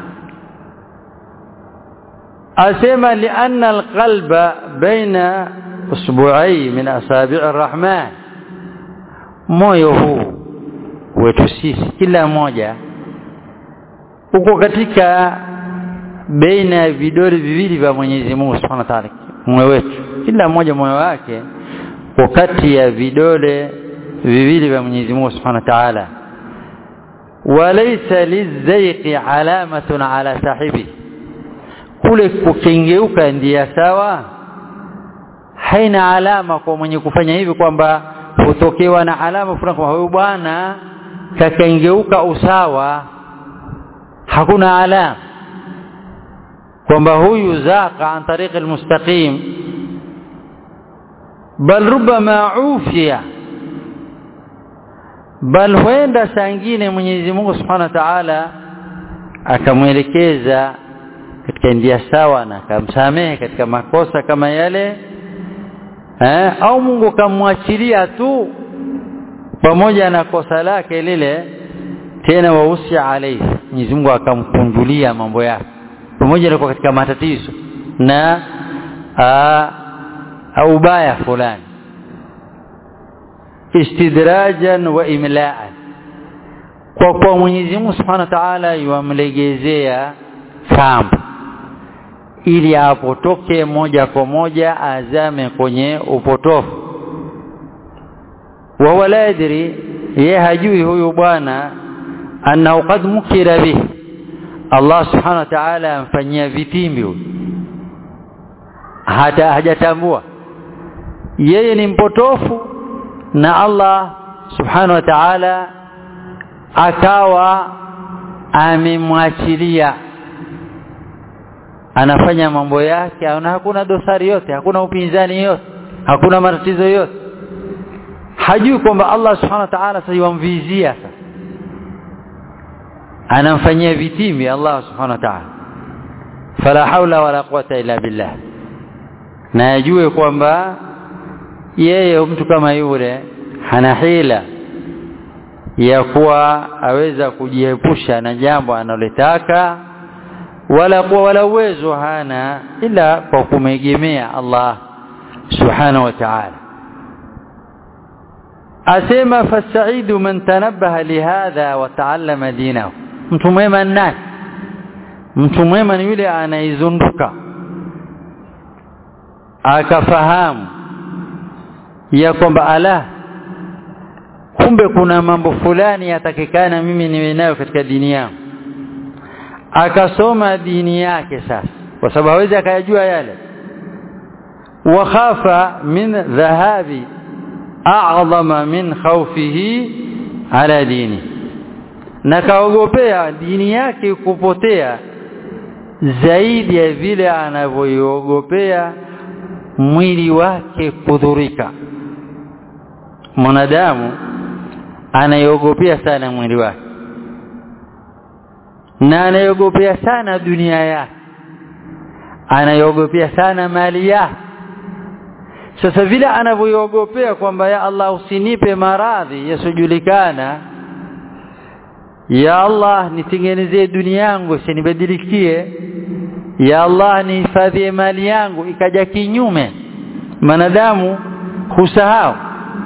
asema lianna alqalba baina usbu'ai min asabi' arrahman moyo huu wetu sisi kila mmoja uko katika baina ya vidole viwili vya Mwenyezi Mungu Subhanahu wa Ta'ala moyo wetu kila mmoja moyo wake uko kati ya vidole viwili vya Mwenyezi Mungu Subhanahu wa Ta'ala walaysa lizayqi alamatun ala sahibi kule kukengeuka ndiye sawa haina alama kwa mwenye kufanya hivi kwamba hutokewa na alama fulani kwa huyu bwana kakengeuka usawa hakuna alama kwamba huyu zaqa an tariq almustaqim bal rubama ufiya bal huenda saa ingine Mwenyezi Mungu Subhanahu wa Ta'ala akamwelekeza katika njia sawa na akamsamehe katika makosa kama yale eh, au Mungu kamwachilia tu pamoja na kosa lake lile tena wausi alayhi Mwenyezi Mungu akamkunjulia mambo yake pamoja na katika matatizo na au ubaya fulani istidrajan wa imlaan kwa kwa Mwenyezi Mungu Subhanahu wa Ta'ala yuamlegezea kamba ili apotoke moja kwa moja azame kwenye upotofu wa huwa la yadri ye hajui huyu bwana annahu qad mukira bihi Allah subhanahu wa ta'ala amfanyia vitimbi huyu hata hajatambua yeye ni mpotofu na Allah subhanahu wa ta'ala akawa amemwachilia anafanya mambo yake na hakuna dosari yote hakuna upinzani yote hakuna matatizo yote hajui kwamba Allah subhanahu wa ta'ala sayamvizia sasa anamfanyia vitimbi Allah subhanahu wa ta'ala fala haula wala quwata illa billah na ajue kwamba yeye mtu kama yule hana hila ya kuwa aweza kujiepusha na jambo analotaka wala kuwa wala uwezo hana ila kwa kumegemea Allah subhanahu wa ta'ala asema fasaidu man tanabbaha lihadha wa taallama dinahu mtu mwema nani mtu mwema ni yule anaizunduka akafahamu ya kwamba ala kumbe kuna mambo fulani yatakikana mimi niwe nayo katika dini yangu akasoma dini yake sasa kwa sababu hawezi akayajua yale wa khafa min dhahabi a'zama min khawfihi ala dini na kaogopea dini yake kupotea zaidi ya vile anavyoiogopea mwili wake kudhurika mwanadamu anaiogopea sana mwili wake na anaiogopea sana dunia yake anaiogopea sana mali yake sasa vile anavyoiogopea kwamba ya Allah usinipe maradhi yasiyojulikana ya Allah nitengenezee dunia yangu isinibadilikie ya Allah nihifadhie mali yangu ikaja kinyume manadamu husahau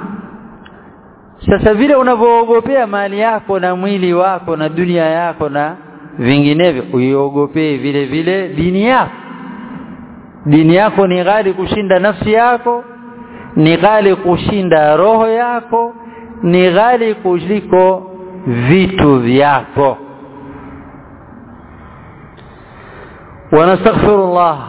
sasa vile unavyoogopea mali yako na mwili wako na dunia yako na vinginevyo uiogopee vile vile dini yako dini yako ni ghali kushinda nafsi yako ni ghali kushinda roho yako ni ghali kuliko vitu vyako wanastaghfirullah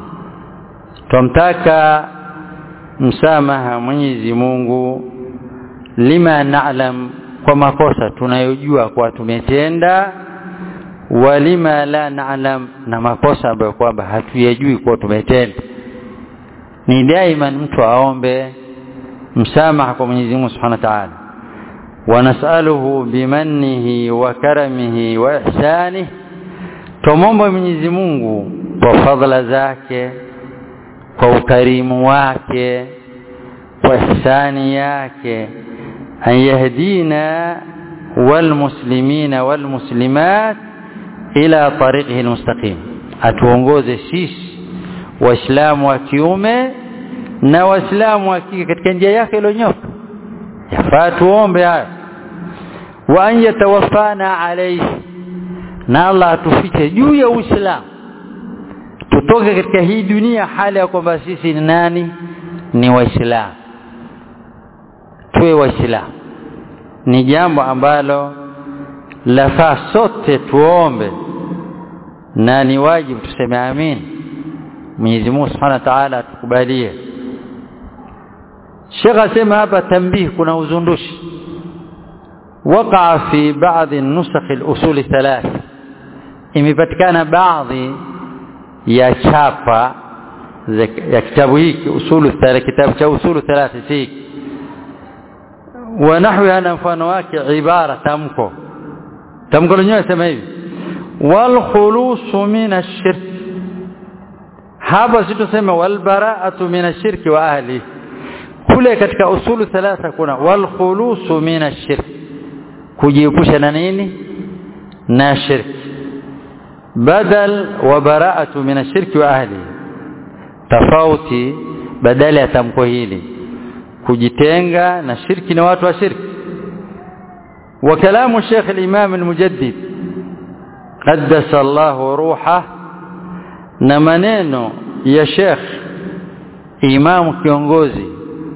tumtaka msamaha Mwenyezi Mungu lima na'lam kwa makosa tunayojua kwa tumetenda walima la na'lam na makosa ambayo kwamba hatuyajui kwa tumetenda ni daima mtu aombe msamaha kwa Mwenyezi Mungu Subhanahu wa Ta'ala ونسأله بمنه وكرمه وإحسانه tumombe Mwenyezi Mungu kwa fadhila zake kwa ukarimu wake kwa ihsani yake an yahdina walmuslimina walmuslimat ila tariqihi almustaqim atuongoze sisi waislamu wa kiume na waislamu wa kike katika njia yake iliyonyoka yafaa tuombe hayo wa an yatawaffana alayhi na Allah atufiche juu ya Uislamu tutoke katika hii dunia hali ya kwamba sisi ni nani ni waislamu tuwe waislamu ni jambo ambalo lafaa sote tuombe na ni wajibu tuseme amin Mwenyezi Mungu Subhanahu wa Ta'ala atukubalie Sheikh asema hapa tambih kuna uzundushi وقع في بعض النسخ الأصول الثلاث imepatikana baadhi ya chapa ya kitabu hiki usulu kitabu cha usulu thalathi hiki wa nahwi ana mfano wake ibara tamko tamko lenyewe sema hivi wal khulusu min ash-shirk hapa situsema wal bara'atu min ash-shirk wa ahli kule katika usulu thalatha kuna wal khulusu min ash-shirk kujiepusha na nini na shirki badal wa bara'atu min ash-shirki wa ahli tofauti badala ya tamko hili kujitenga na shirki na watu wa shirki wa kalamu Sheikh al-Imam al-Mujaddid qaddasa Allah ruha na maneno ya Sheikh Imam kiongozi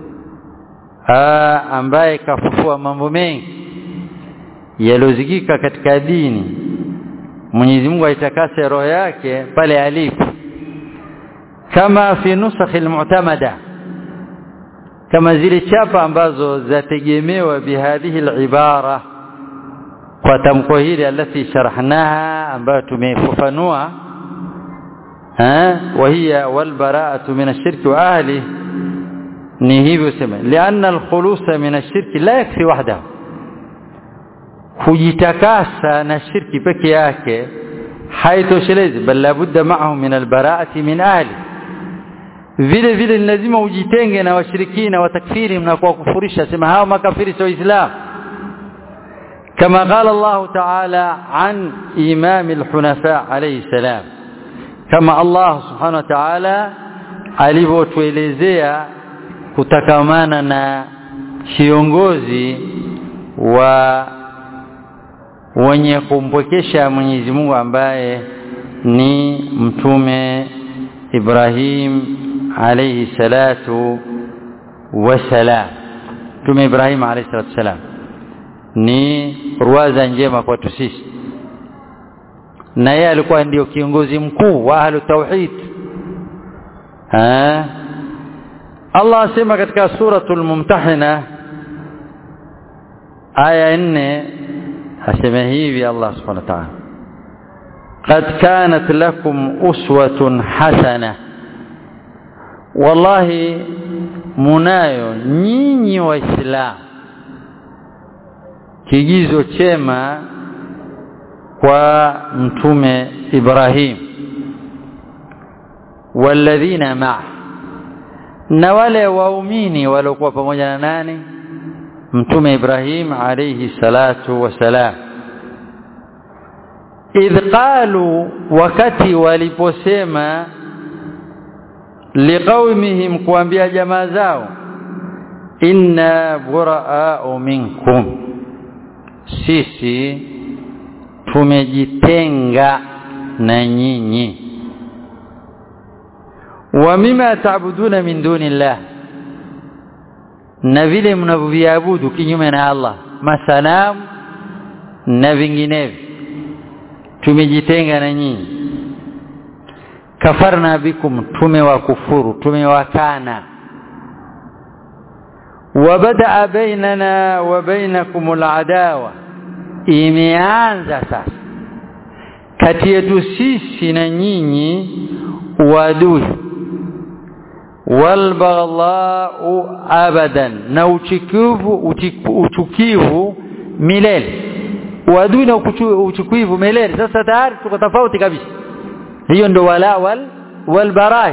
aa, ambaye kafufua mambo mengi yalozikika katika dini Mwenyezi Mungu aitakase roho yake pale alipo kama fi nusakh almu'tamada kama zile chapa ambazo zategemewa bihadhihi alibara kwa tamko hili alati sharahnaha ambayo tumefafanua ha وهي والبراءه من الشرك واهله ni hivyo sema lianna alkhulusa min ashirki la yakfi wahdahu kujitakasa na shirki peke yake haitoshelezi bal labudda ma'ahu min albara'ati min ahli vile vile lazima ujitenge na washirikina wa takfiri na kwa kufurisha sema hao makafiri sio islam كما قال الله تعالى عن إمام الحنفاء عليه السلام كما الله سبحانه وتعالى alivyotuelezea kutakamana na kiongozi wa wenye kumpwekesha Mwenyezi Mungu ambaye ni mtume Ibrahim alayhi salatu wasalam mtume Ibrahim alayhi salatu wasalam ni ruwaza njema kwetu sisi na yeye alikuwa ndio kiongozi mkuu wa ahlu tauhid ha Allah asema katika suratul mumtahina aya 4 asema hivi Allah subhanahu wa ta'ala قد كانت لكم أسوة حسنة والله munayo nyinyi waislamu kigizo chema kwa mtume Ibrahim walladhina ma'a na wale waumini waliokuwa pamoja na nani mtume Ibrahim alayhi salatu wasalam idh qalu wakati waliposema liqaumihim kuambia jamaa zao inna buraa'u minkum sisi tumejitenga na nyinyi wa mima taabuduna min dunillah na vile mnavyoviabudu kinyume na Allah masanamu na vinginevyo tumejitenga na nyinyi kafarna bikum tumewakufuru tumewakana وبدأ بيننا وبينكم العداوة imeanza sasa kati yetu sisi na nyinyi uadui walbaghdhau abadan na uchukivu uchukivu milele uadui na uchukivu milele sasa tayari tuko tofauti kabisa hiyo ndo wala wal walbarahi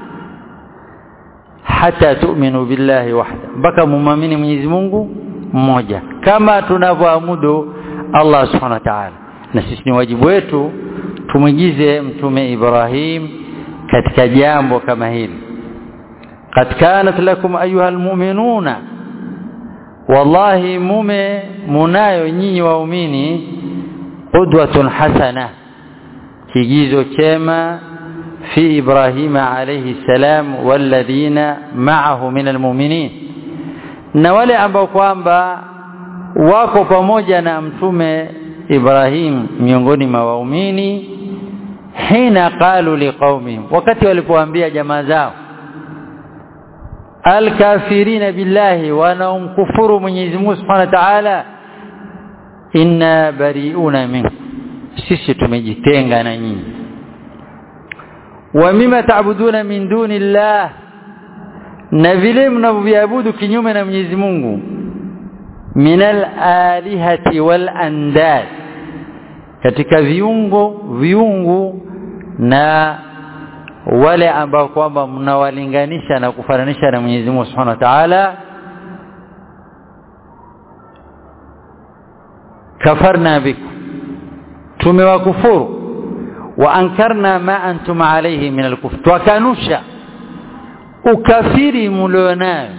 hata tu'minu billahi wahda mpaka mumamini Mwenyezi Mungu mmoja kama tunavyoamudu Allah subhanahu wa ta'ala na sisi ni wajibu wetu tumwigize mtume Ibrahim katika jambo kama hili qad kanat lakum ayuha almu'minuna wallahi mume munayo nyinyi waumini qudwatun hasana kigizo chema في إبراهيم عليه السلام والذين معه من المؤمنين na wale ambao kwamba wako pamoja na mtume Ibrahim miongoni mwa waumini hina qalu liqaumihim wakati walipoambia jamaa zao alkafirina billahi wanaomkufuru Mwenyezi Mungu Subhanahu wa Ta'ala inna bari'una minkum sisi tumejitenga na nyinyi wa mima ta'buduna min dunillah na vile mnavyoviabudu kinyume na Mwenyezi Mungu minal alihati wal andad katika viungo viungu na wale ambao kwamba mnawalinganisha na kufananisha na Mwenyezi Mungu Subhanahu wa Ta'ala kafarna bikum tumewakufuru wa ankarna ma antum alayhi min al-kufr twakanusha ukafiri mlionayo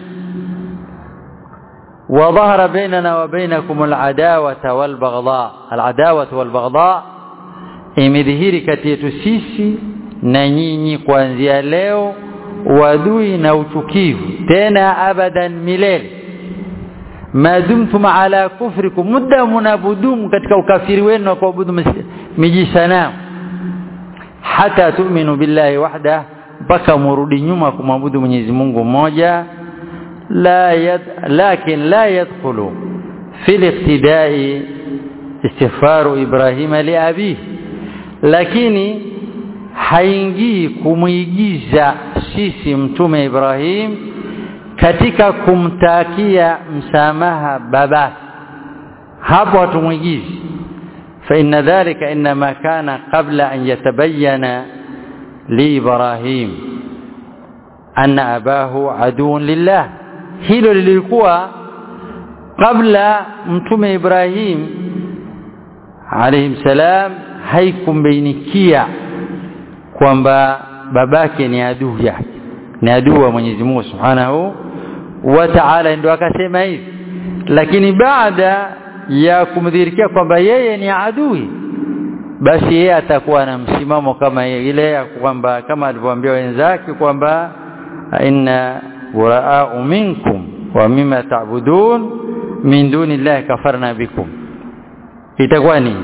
وظهر بيننا وبينكم العداوة والبغضاء العداوة والبغضاء imedhihiri kati yetu sisi na nyinyi kuanzia leo wadui na uchukivu tena abadan milele madumtum ala kufrikum muda munabudumu katika ukafiri wenu na kuabudu miji sanamu hata tu'minu billahi wahda mpaka murudi nyuma kumwabudu Mwenyezi Mungu mmoja la yad, lakin la yadkhulu fi al-iqtida'i istighfaru Ibrahim li abihi lakini haingii kumuigiza sisi mtume Ibrahim katika kumtakia msamaha baba hapo hatumuigizi fa inna dhalika inma kana qabla an yatabayyana li Ibrahim anna abahu aduun lillah hilo lilikuwa kabla mtume Ibrahim alayhi salam haikumbainikia kwamba babake ni adui yake ni adui wa Mwenyezi Mungu Subhanahu wa Ta'ala ndio akasema hivi lakini baada ya kumdhirikia kwamba yeye ni adui basi yeye atakuwa na msimamo kama ile ya kwamba kama alivyoambia wenzake kwamba inna buraa'u minkum wa mimma ta'budun min dunillahi kafarna bikum itakuwa ni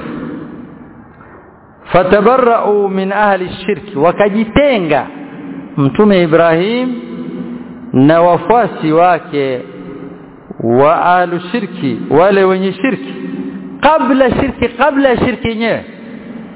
fatabarra'u min ahli shirki wakajitenga mtume Ibrahim na wafuasi wake wa ahlu shirki wale wenye shirki kabla shirki kabla shirki yenyewe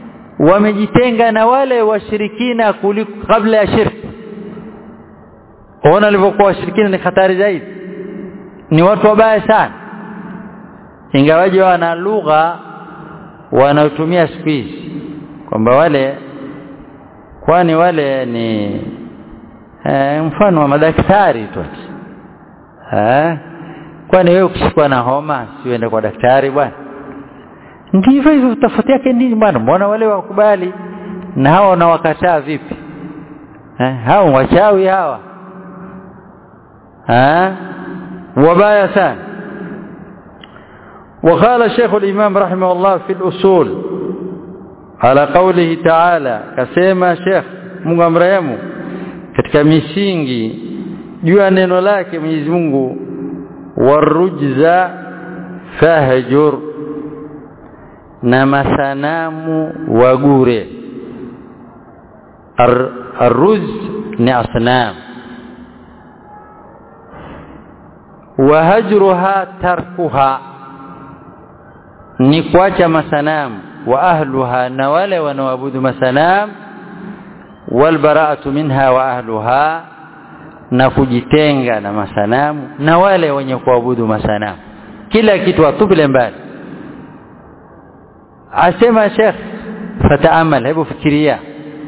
wamejitenga na wale washirikina kuliko kabla ya shirki ona walivyokuwa washirikina ni hatari zaidi ni watu wabaya sana ingawaje wana lugha wanaotumia siku hizi kwamba wale kwani wale ni e, mfano wa madaktari tu eh kwani wewe ukishikwa na homa siuende kwa daktari bwana ndivyo hivyo tofauti yake nini bwana mbona wale wakubali na hawa wanawakataa vipi eh hao wachawi hawa eh wabaya sana وقال شيخ الإمام رحمه الله في الأصول على قوله تعالى كسيما شيخ Mungu amrehemu katika misingi juu ya neno lake Mwenyezi Mungu warujza fahjur na masanamu wagure Ar, arruz ni asnam wahajruha tarkuha ni kuacha masanamu wa ahluha na wale wanaoabudu masanamu walbara'atu minha wa ahluha na kujitenga na masanamu na wale wenye kuabudu masanamu kila kitu atubile mbali asema Sheikh fataamal hebu fikiria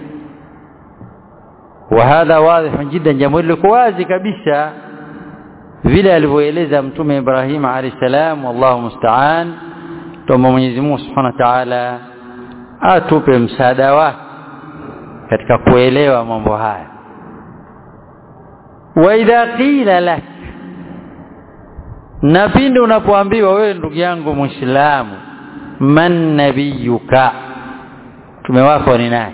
وهذا واضح جدا jambo liko wazi kabisa vile alivyoeleza mtume Ibrahim alayhi salam wallahu musta'an tuombe Mwenyezi Mungu Subhanahu wa Ta'ala atupe msaada wake katika kuelewa mambo haya wa idha qila lak na pindi unapoambiwa wewe ndugu yangu muislamu man nabiyuka mtume wako ni nani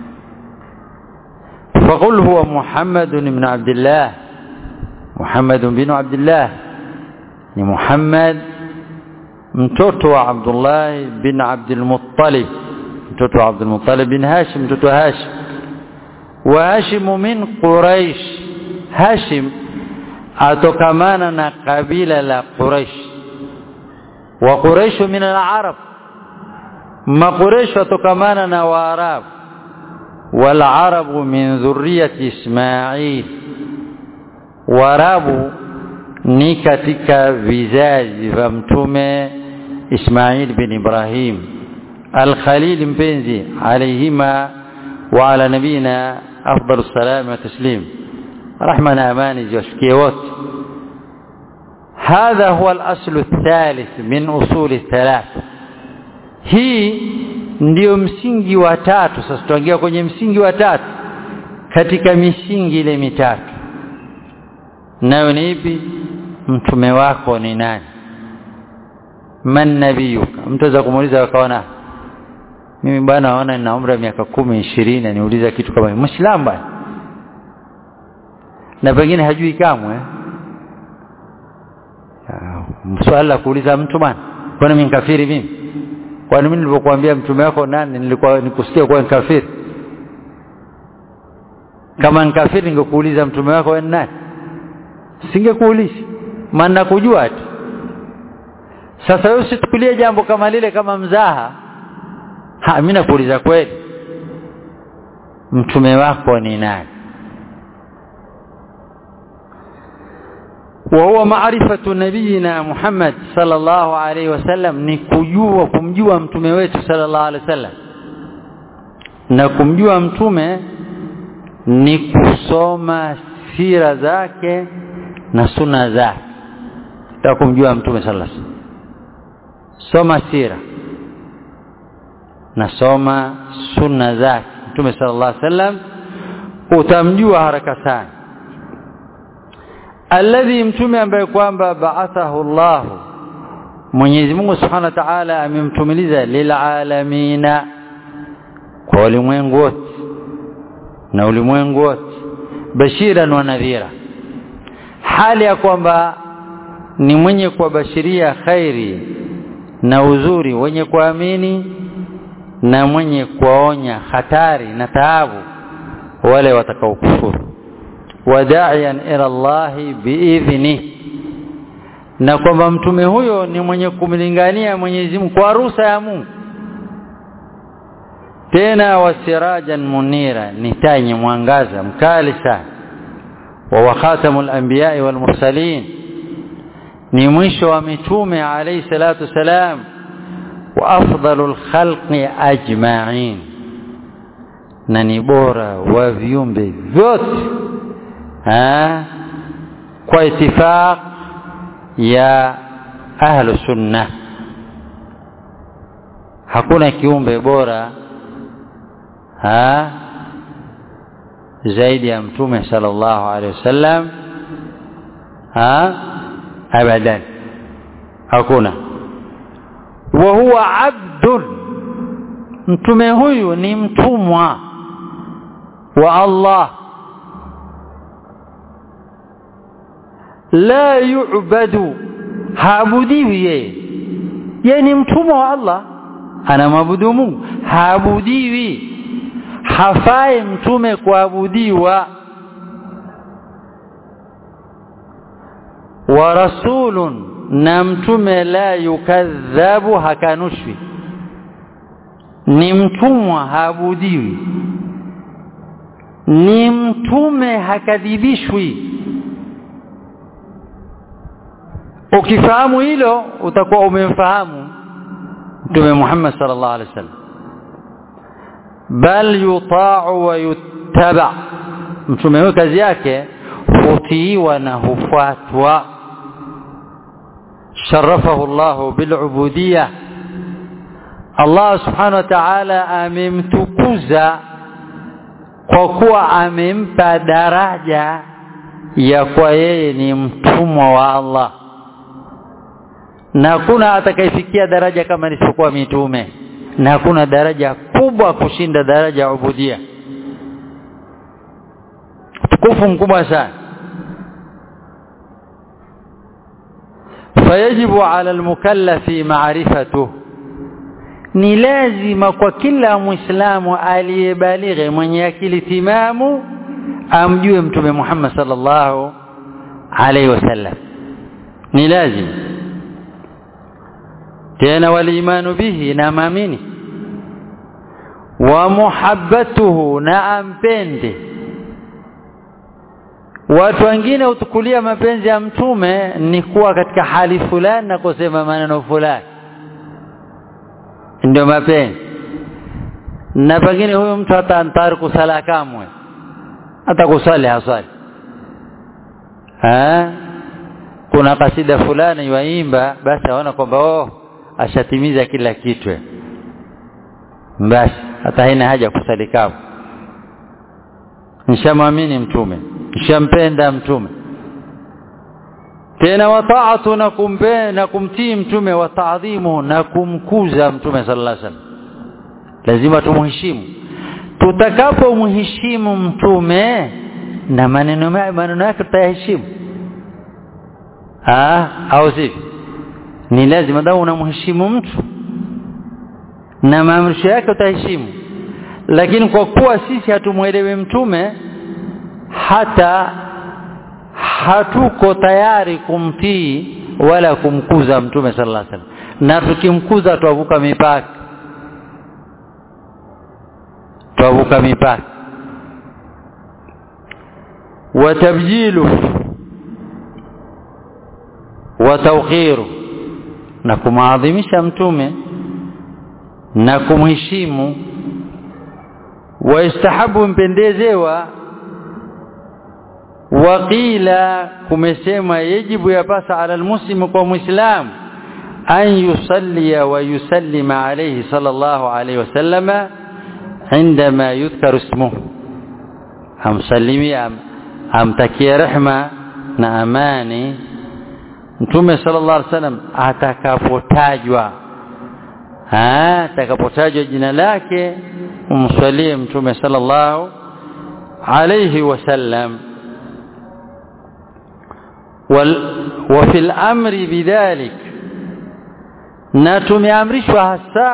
فقل هو محمد بن عبد الله محمد بن عبد الله ni Muhammad mtoto wa Abdullah bin Abdul Muttalib mtoto wa Abdul Muttalib bin Hashim mtoto wa Hashim wa Hashim min Quraish Hashim atokamana na kabila la Quraish wa Quraish min al-Arab ma Quraish atokamana na Waarabu wal Arabu min dhurriyyati Ismail Waarabu ni katika vizazi vya mtume Ismail bin Ibrahim al-Khalil mpenzi alayhima wa ala nabina afdalu salam wa taslim rahma na amani ziwashikie wote هذا هو الأصل الثالث من أصول الثلاثة hii ndio msingi wa tatu sasa tuangia kwenye msingi wa tatu katika misingi ile mitatu nayo ni ipi mtume wako ni nani man nabiyuka mtu aweza kumuuliza akaona mimi bwana naona nina umri wa miaka kumi ishirini aniuliza kitu kama muislamu bwana na pengine hajui kamwe swali la kuuliza mtu bwana kwani mimi kafiri mimi kwani mimi nilipokuambia mtume wako nani nilikuwa nikusikia kuwa kafiri kama nikafiri ningekuuliza mtume wako wewe nani singekuuliza maana kujua tu sasa wewe usitukulie jambo kama lile kama mzaha ha mimi nakuuliza kweli mtume wako ni nani وهو معرفة نبينا محمد صلى الله عليه وسلم ni kujua kumjua mtume wetu sallallahu alaihi wasallam na kumjua mtume ni kusoma sira zake na sunna zake ta kumjua mtume sallallahu alaihi wasallam soma sira na soma sunna zake mtume sallallahu alaihi wasallam utamjua haraka sana alladhi mtume ambaye kwamba ba'athahu Allah Mwenyezi Mungu Subhanahu wa Ta'ala amemtumiliza lilalamina kwa ulimwengu wote na ulimwengu wote bashiran wa nadhira hali ya kwamba ni mwenye kuwabashiria khairi na uzuri wenye kuamini na mwenye kuwaonya hatari na taabu wale watakaokufuru wadaian ila Allah biidhni na kwamba mtume huyo ni mwenye kumlingania Mwenyezi Mungu kwa ruhusa ya Mungu tena wasirajan munira ni taa yenye mwangaza mkali sana wa khatamul anbiya'i wal mursalin ni mwisho wa mitume alayhi salatu wasalam wa afdalul khalqi ajma'in na ni bora wa viumbe vyote kwa itifaq ya ahlu sunna hakuna kiumbe bora ha zaidi ya mtume sallallahu alaihi wasallam ha abadan hakuna wa huwa abdun mtume huyu ni mtumwa wa Allah la yu'badu haabudiwi yeye yeye ni mtumwa wa Allah anamwabudu Mungu haabudiwi hafai mtume kuabudiwa wa rasulun na mtume la yukadhabu hakanushwi ni mtumwa haabudiwi ni mtume hakadhibishwi ukifahamu hilo utakuwa umemfahamu mtume Muhammad sallallahu alaihi wasallam bal yuta'u wa yuttaba mtume huyo kazi yake hutiiwa na hufuatwa sharafahu Allah bilubudiyya Allah subhanahu wa ta'ala amemtukuza kwa kuwa amempa daraja ya kwa yeye ni mtumwa wa Allah na hakuna atakayefikia daraja kama isipokuwa mitume na hakuna daraja kubwa kushinda daraja ya ubudia tukufu mkubwa sana fayajibu ala almukallafi ma'rifatuhu ni lazima kwa kila muislamu aliyebalighe mwenye akili timamu amjue mtume Muhammad sallallahu alaihi wasallam ni lazima tena walimanu bihi na maamini wa muhabbatuhu na ampende watu wengine hutukulia mapenzi ya mtume ni kuwa katika hali fulani na kusema maneno fulani ndio mapenzi na pengine huyo mtu hata antari kusala kamwe hata kusali haswali ha? kuna kasida fulani yaimba basi aona kwamba oh ashatimiza kila kitu basi hata haina haja kusali kamwe nishamwamini mtume nishampenda mtume tena wataatu na kumbe na kumtii mtume wa taadhimu na kumkuza mtume sallallahu alaihi wasallam lazima tumheshimu tutakapomheshimu mtume na maneno maneno yake tutayaheshimu ah au sivyo ni lazima dawa unamheshimu mtu na maamrisho yake utaheshimu lakini kwa kuwa sisi hatumuelewi mtume hata hatuko tayari kumtii wala kumkuza mtume sallallahu alaihi wasallam na tukimkuza twavuka mipaka twavuka mipaka watabjilu wa tawqiru na kumaadhimisha mtume na kumheshimu waistahabu mpendezewa waqila kumesema yajibu yapasa ala almuslimu kwa muislam an yusalli wa yusallima alayhi sallallahu alayhi wasallama عندما يذكر اسمه amsalimie am, amtakie rehma na amani mtume sallallahu alaihi wasallam atakapotajwa atakapotajwa jina lake umswalie mtume sallallahu alayhi wasallam وفي الامر بذلك na tumeamrishwa hasa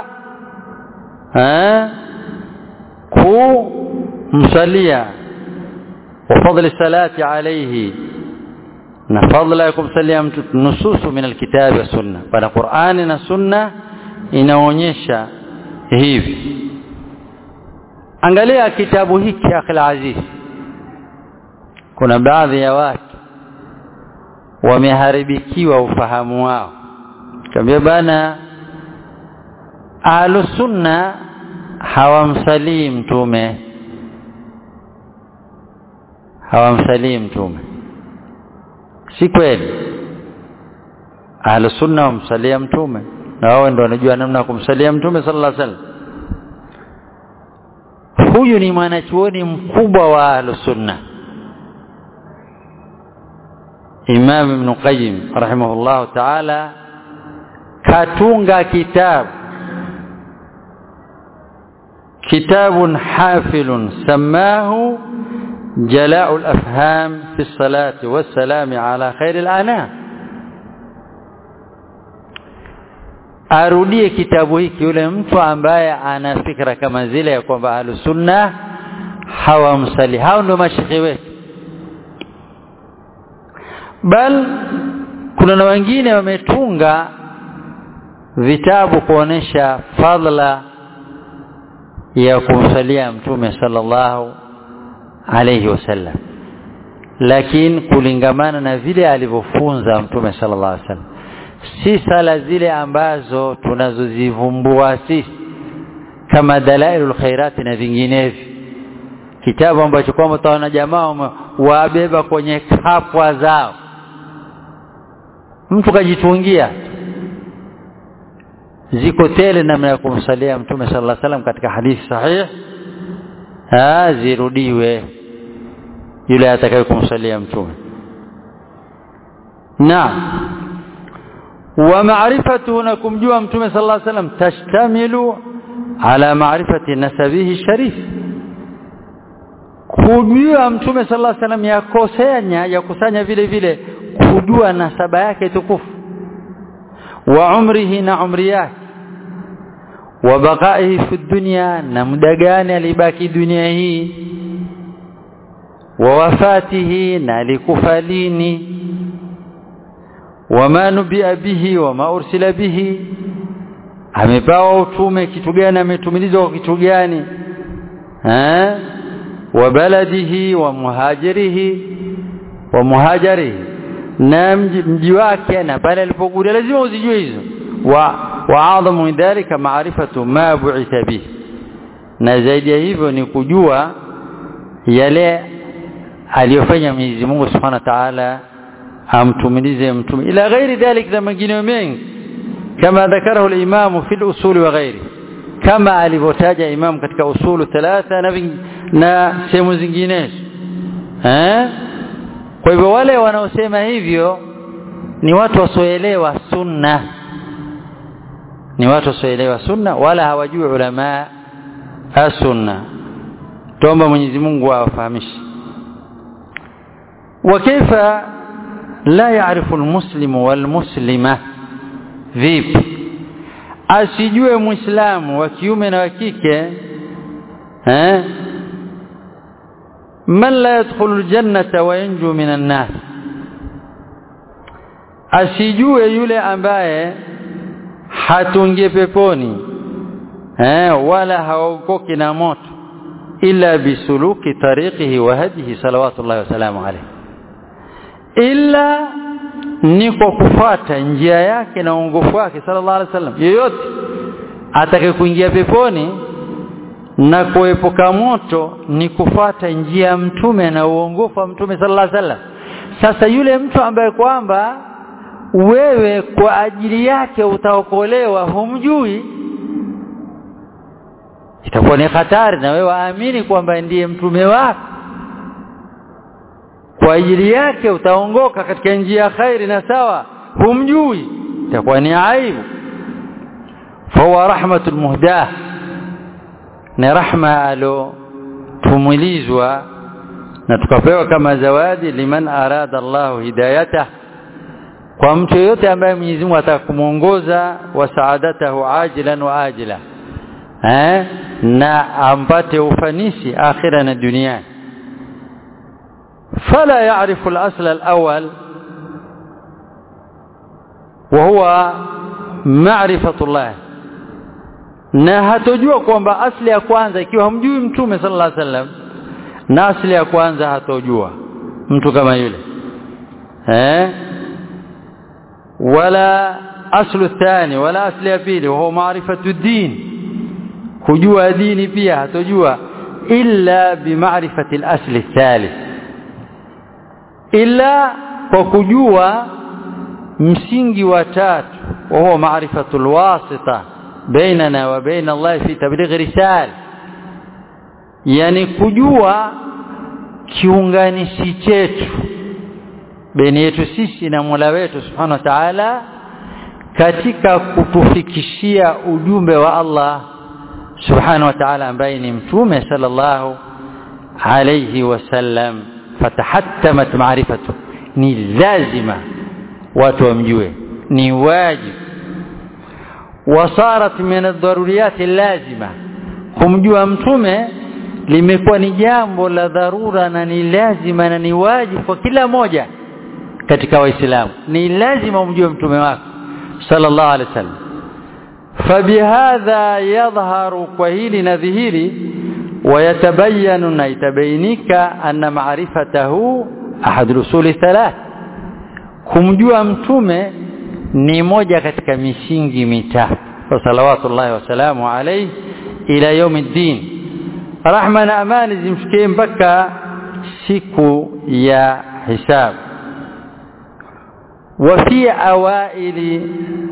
kumsalia وفضل الصلاه عليه na fadla ya kumsalia mtu nususu min alkitabi wa sunna bana Qur'ani na sunna inaonyesha hivi angalia kitabu hiki akhil aziz kuna baadhi ya watu wameharibikiwa ufahamu wao kaambia bana ahlusunna hawamsalii mtume hawamsalii mtume si kweli ahlusunna wamsalia mtume na wao ndio wanajua namna ya kumsalia mtume sallallahu alaihi wasallam huyu ni mwanachuoni mkubwa wa ahlusunna Imam Ibn Qayyim rahimahullah ta'ala katunga kitabu كتاب حافل سماه جلاء الأفهام في الصلاة والسلام على خير الأنام arudie kitabu hiki yule mtu ambaye ana fikra kama zile ya kwamba ahlusunna hawamsali hao ndio mashekhi wetu bal kuna na wengine wametunga vitabu kuonesha fadla ya kumsalia mtume sallallahu alayhi wasallam lakini kulingamana na vile alivyofunza mtume sallallahu alayhi wasallam si sala zile ambazo tunazozivumbua sisi kama dalailul khairati na vinginevyo kitabu ambacho kwamba utaona jamaa wabeba kwenye kapwa zao mtu kajitungia ziko tele namna ya kumsalia mtume sallallahu alaihi wasallam katika hadithi sahih ah zirudiwe yule atakaye kumsalia mtume naam wa ma'rifatuhu na kumjua mtume sallallahu alaihi wasallam tashtamilu ala ma'rifati nasabihi sharif kujua mtume sallallahu alaihi wasallam yakosanya yakusanya vile vile kujua nasaba yake tukufu wa umrihi na umri yake wa baqaihi fi dunya na muda gani alibaki dunia hii wa wafatihi na alikufa lini wama nubia bihi wama ursila bihi amepewa utume kitu gani ametumilizwa kwa kitu gani eh wa baladihi wa muhajirihi wa muhajirihi na mji, mji wake na pale alipokuja lazima uzijue hizo wa wa adhamu min dhalika maarifatu ma bu'itha bihi na zaidi ya hivyo ni kujua yale aliyofanya Mwenyezi Mungu Subhanahu wa Ta'ala amtumilize mtume ila ghairi dhalik na mengine mengi kama dhakarahu al-imam fi al-usul wa ghairi kama alivyotaja imam katika usulu thalatha na na sehemu zinginezo eh kwa hivyo wale wanaosema hivyo ni watu wasioelewa sunna ni watu wasioelewa sunna wala hawajui ulama as-sunna tuomba Mwenyezi Mungu awafahamishe وكيف لا يعرف المسلم والمسلمة vipi asijue muislamu wa kiume na wa kike eh man la yadkhulu aljannata wa yanju minan nas asijue yule ambaye hatungie peponi eh wala haokoki na moto illa bisuluki tariqihi wa hadihi salawatullahi wa salamu alayhi illa ni kwa kufuata njia yake na uongofu wake sallallahu alaihi wasallam yeyote atakaye kuingia peponi na kuepuka moto ni kufuata njia ya mtume na uongofu wa mtume sallallahu alaihi wasallam sasa yule mtu ambaye kwamba wewe kwa ajili yake utaokolewa humjui itakuwa ni hatari na wewe waamini kwamba ndiye mtume wako kwa ajili yake utaongoka katika njia ya khairi na sawa humjui itakuwa ni aibu fahuwa rahmatul muhdah ni rahma alo tumulizwa na tukapewa kama zawadi liman arada Allahu hidayatah kwa mtu yote ambaye Mwenyezi Mungu atakumuongoza wa saadatahu ajilan wa ajila eh na ampate ufanisi akhira na duniani فلا يعرف الأصل الأول وهو معرفة الله na hatojua kwamba asli ya kwanza ikiwa hamjui mtume sallallahu alaihi wasallam na asli ya kwanza hatojua mtu kama yule eh wala aslu thani wala asli ya pili wa huwa maarifatu din kujua dini pia hatojua illa bimaarifati al-asli thalith illa kwa kujua msingi wa tatu wa huwa maarifatu al-wasita bainana wa baina Allah fi tabligh risala yani kujua kiunganishi chetu baina yetu sisi na Mola wetu Subhanahu wa Ta'ala katika kutufikishia ujumbe wa Allah Subhanahu wa Ta'ala ambaye ni mtume sallallahu alayhi wasallam fatahattamat ma'rifatu ni lazima watu wamjue ni wajibu wasarat min ad-daruriyat lazima kumjua mtume limekuwa ni jambo la dharura na ni lazima na ni wajibu kwa kila moja katika waislamu ni lazima umjue mtume wako sallallahu alaihi wasallam fabihadha yadhharu kwa hili na dhihiri ويتبين نيتبينك أن معرفته أحد الأصول الثلاث kumjua mtume ni moja katika misingi mitatu salawatullahi wasalamu alayhi ila yaumiddin rahma na amani zimfikie mpaka siku ya hisabu وفي أوائل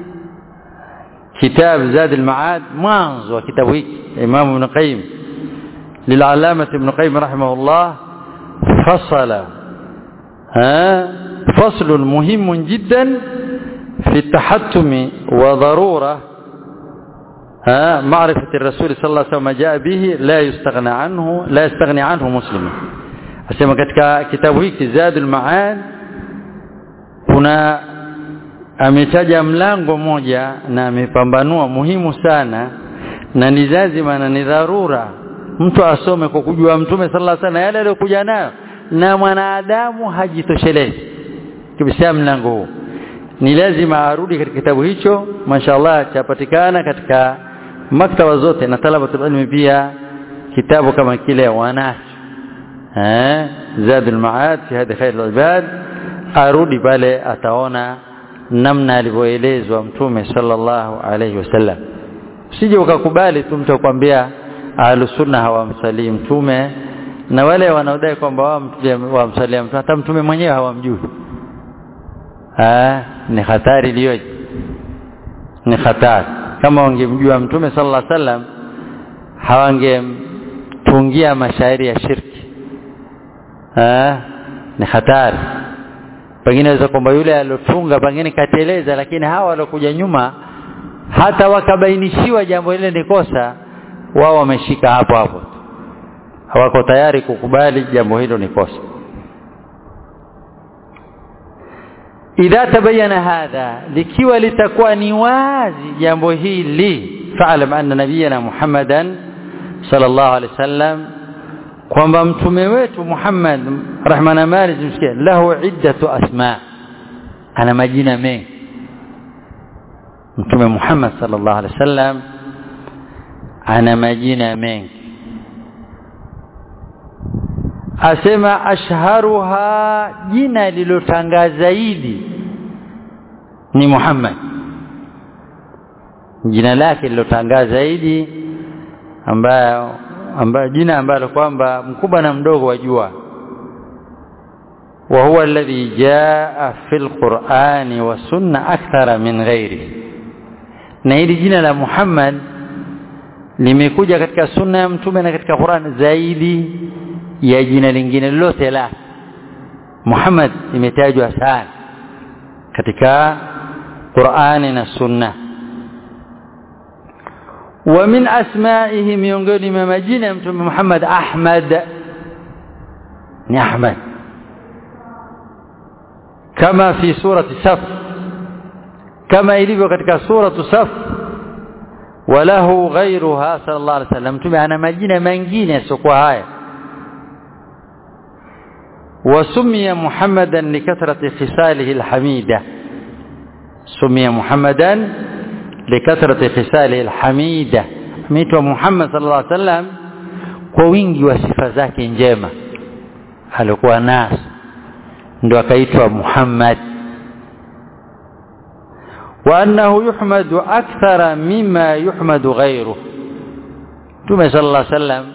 كتاب زاد المعاد مانز وكتاب هيك إمام ابن قيم للعلامة ابن قيم رحمه الله فصل ها فصل مهم جدا في التحتم وضرورة ها معرفة الرسول صلى الله عليه وسلم جاء به لا يستغنى عنه لا يستغني عنه مسلم asema katika kitabu hiki Zadul Ma'ad kuna ametaja mlango moja na amepambanua muhimu sana na ni lazima na ni dharura mtu asome kwa kujua mtume sallallahu alaihi wasallam yale aliyokuja nayo na mwanadamu hajitoshelezi kibisa mlango huu ni lazima arudi katika kitabu hicho mashallah chapatikana katika maktaba zote na talabatul ilmi pia kitabu kama kile wanacho eh zadul maad fi hadi khair ibad arudi pale ataona namna alivyoelezwa mtume sallallahu alayhi wasallam usije ukakubali tu mtu akwambia ahlusunna hawamsalii mtume na wale wanaodai kwamba wamsalia mtume hata mtume mwenyewe hawamjui ah ni hatari iliyoje ni hatari kama wangemjua mtume sallallahu alaihi wasallam hawangemtungia mashairi ya shirki ah ni hatari pengine waweza kwamba yule alotunga pengine kateleza lakini hawa waliokuja nyuma hata wakabainishiwa jambo lile ni kosa wao wameshika hapo hapo hawako tayari kukubali jambo hilo ni kosa idha tabayana hadha likiwa litakuwa ni wazi jambo hili fa'lam anna nabiyana muhammadan sallallahu alaihi wasallam kwamba mtume wetu Muhammad rahma na mali zimsikie lahu iddatu asma ana majina mengi mtume Muhammad sallallahu alaihi wasallam ana majina mengi asema ashharuha jina lilotangaa zaidi ni Muhammad jina lake lilotangaa zaidi ambayo ambayo jina ambalo kwamba mkubwa na mdogo wajua wa huwa alladhi jaa fil qur'ani wa sunna akthara min ghairi na hili jina la Muhammad limekuja katika sunna ya mtume na katika Qur'an zaidi ya jina lingine lolote la Muhammad imetajwa sana katika Qur'ani na sunna ومن أسمائه miongoni mwa majina ya mtume Muhammad Ahmad ni Ahmad kama fi surati Saf kama ilivyo katika suratu Saf walahu ghayruha sallallahu alaihi wasallam mtume ana majina mengine yasiokuwa haya وسمي محمدا لكثرة خصاله الحميدة سمي محمدا لكثرة خصاله الحميدة ميتوا محمد صلى الله عليه وسلم kwa wingi wa sifa zake njema alikuwa nazo ndo akaitwa Muhammad wa annahu yuhmadu akthara mima yuhmadu ghairuhu Mtume sallallahu alaihi wasallam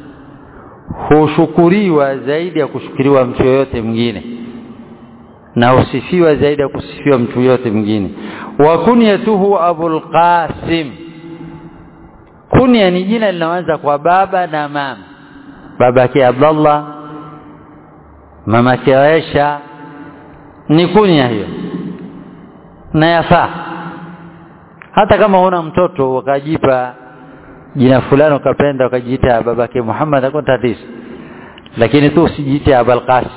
hushukuriwa zaidi ya kushukuriwa mtu yoyote mwingine na husifiwa zaidi ya kusifiwa mtu yoyote mwingine wa kunyatuhu Abul Qasim kunya ni jina linaanza kwa baba na mama babake Abdullah mamake Aisha ni kunya hiyo na yafaa hata kama huna mtoto wakajipa jina fulani ukapenda ukajiita babake Muhammad hakuna tatizo lakini tu usijiite Abul Qasim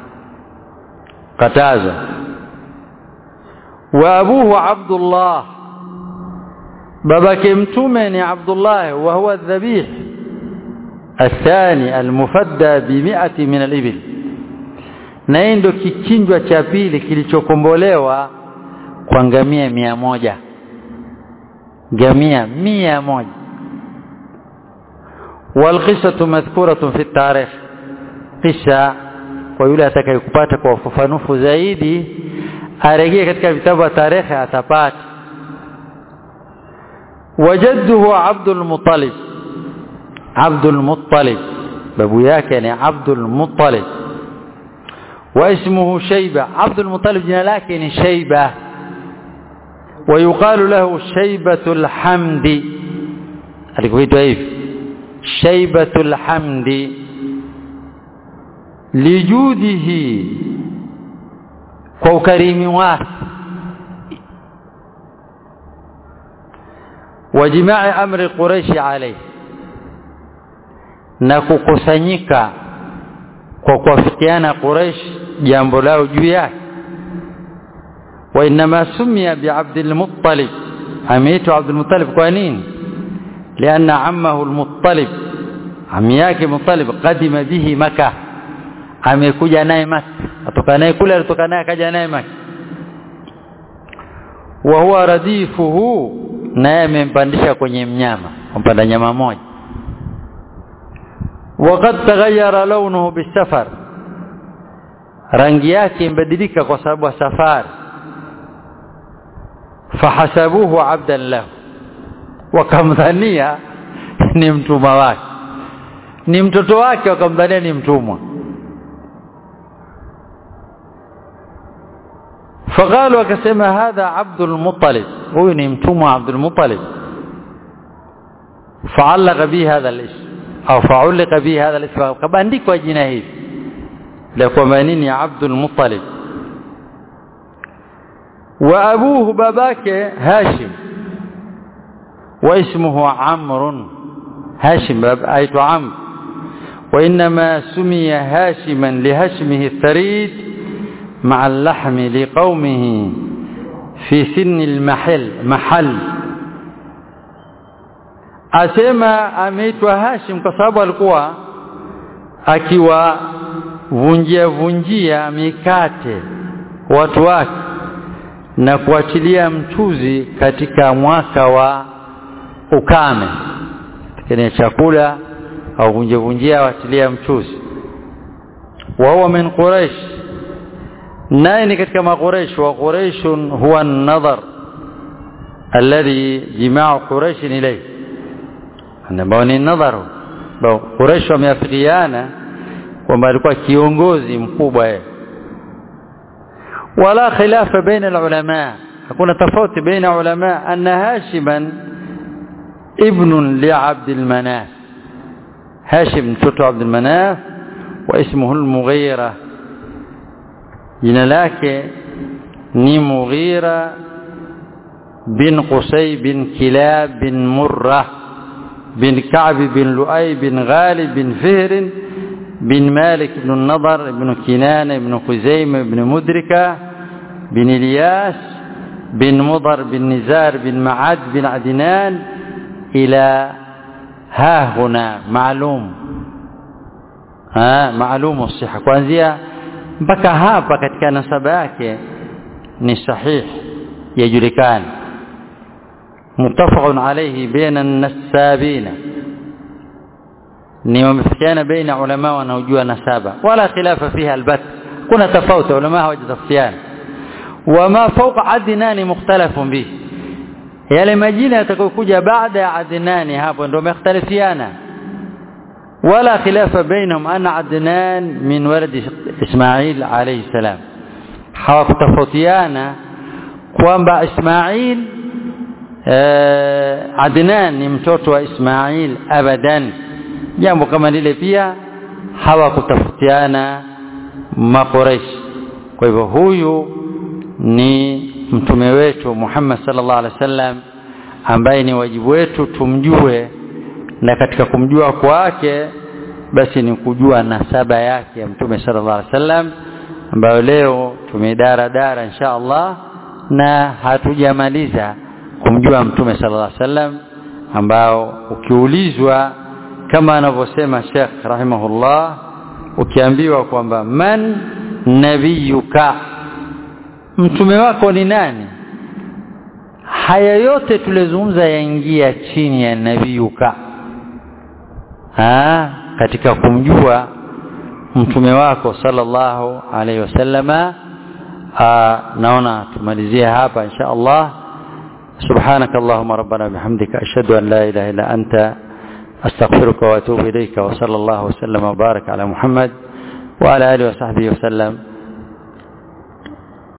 kataza wa abuhu Abdullah babake mtume ni Abdullah wa huwa dhabih الثاني المفدى بمئة من الإبل na hii ndio kichinjwa cha pili kilichokombolewa kwa ngamia mia moja ngamia mia moja والقصة مذكورة في التاريخ قصة kwa yule atakayekupata kwa ufafanufu zaidi arejee katika vitabu vya tarehe atapata wajadduhu Abdul Muttalib Abdul Muttalib babu yake ni Abdul Muttalib wa ismuhu Shayba Abdul Muttalib jina lake ni Shayba ويقال له شيبة الحمد alikuitwa hivi شيبة الحمد lijudihi kwa ukarimi wake wajimaa amri quraishi alayhi na kukusanyika kwa kuafikiana quraish jambo lao juu yake wa inma sumia bi abdul muttalib ameitwa abdul muttalib kwa nini lianna ammahu al-muttalib ami yake muttalib qadima bihi makkah amekuja naye Maka atoka naye kule alitoka naye akaja naye Maka wa huwa radifuhu naye amempandisha kwenye mnyama kumpanda nyama moja وقد تغير لونه بالسفر rangi yake imbadilika kwa sababu ya safari fahasabuhu abdan lahu wakamdhania ni mtumwa wake ni mtoto wake wakamdhania ni mtumwa فقالوا akasema hadha Abdul Muttalib huyu ni mtumwa Abdul Muttalib فعلق به هذا الاسم au فعلق به هذا الاسم kabandikwa jina hili la kwamba nini Abdul Muttalib wa abuhu babake Hashim wa ismuhu Amr Hashim aitwa Amr وإنما سمي هاشما لهشمه الثريد مع اللحم لقومه في سن المحل محل asema ameitwa Hashim kwa sababu alikuwa akiwavunjia vunjia mikate watu wake na kuachilia mchuzi katika mwaka wa ukame kwenye chakula au vunjia vunjia waachilia mchuzi wa huwa min quraish naye ni katika maqureish wa quraish huwa an-nadhar alladhi jimaa quraish ilayhi ambao ni nadharu quraish wameafikiana kwamba alikuwa kiongozi mkubwa yeye wala khilafa baina ulama hakuna tofauti baina ulama anna hashiman ibn li abd al-manaf hashim mtoto abd al-manaf wa ismuhu al-mughira jina lake ni Mughira bin Qusay bin Kilab bin Murrah bin Ka'b bin Lu'ay bin Ghalib bin Fihr bin Malik bin Nadar bin Kinana bin Khuzaym bin Mudrika bin Ilyas bin Mudar bin Nizar bin Ma'ad bin Adnan ila ها هنا معلوم ها معلوم الصحة kuanzia mpaka hapa katika nasaba yake ni sahih yajulikana muttafaqun alayhi baina an-nasabina ni wamefikiana baina ulama wanaojua nasaba wala khilafa fiha albat kuna tofauti ulama hawajatafutiana wama fawqa adnani mukhtalafun bihi yale majina yatakayokuja baada ya adnani hapo ndio wamekhtalifiana wala khilafa bainahum anna adnan min walad ismail alayhi salam hawakutofautiana kwamba ismail adnan ni mtoto wa ismail abadan jambo kama lile pia hawakutafutiana makoreshi kwa hivyo huyu ni mtume wetu Muhammad sallallahu alaihi wasallam ambaye ni wajibu wetu tumjue na katika kumjua kwake basi ni kujua nasaba yake ya mtume sallallahu alaihi wasallam ambayo leo tumedara dara insha Allah na hatujamaliza kumjua mtume sallallahu alaihi wasallam ambao ukiulizwa kama anavyosema Sheikh rahimahullah ukiambiwa kwamba man nabiyuka mtume wako ni nani haya yote tulizungumza yaingia chini ya nabiyuka ha katika kumjua mtume wako sallallahu alaihi wasallama naona tumalizie hapa insha Allah سبحانك اللهم ربنا بحمدك أشهد أن لا إله إلا أنت أستغفرك وأتوب إليك وصلى الله وسلم وبارك على محمد وعلى آله وصحبه وسلم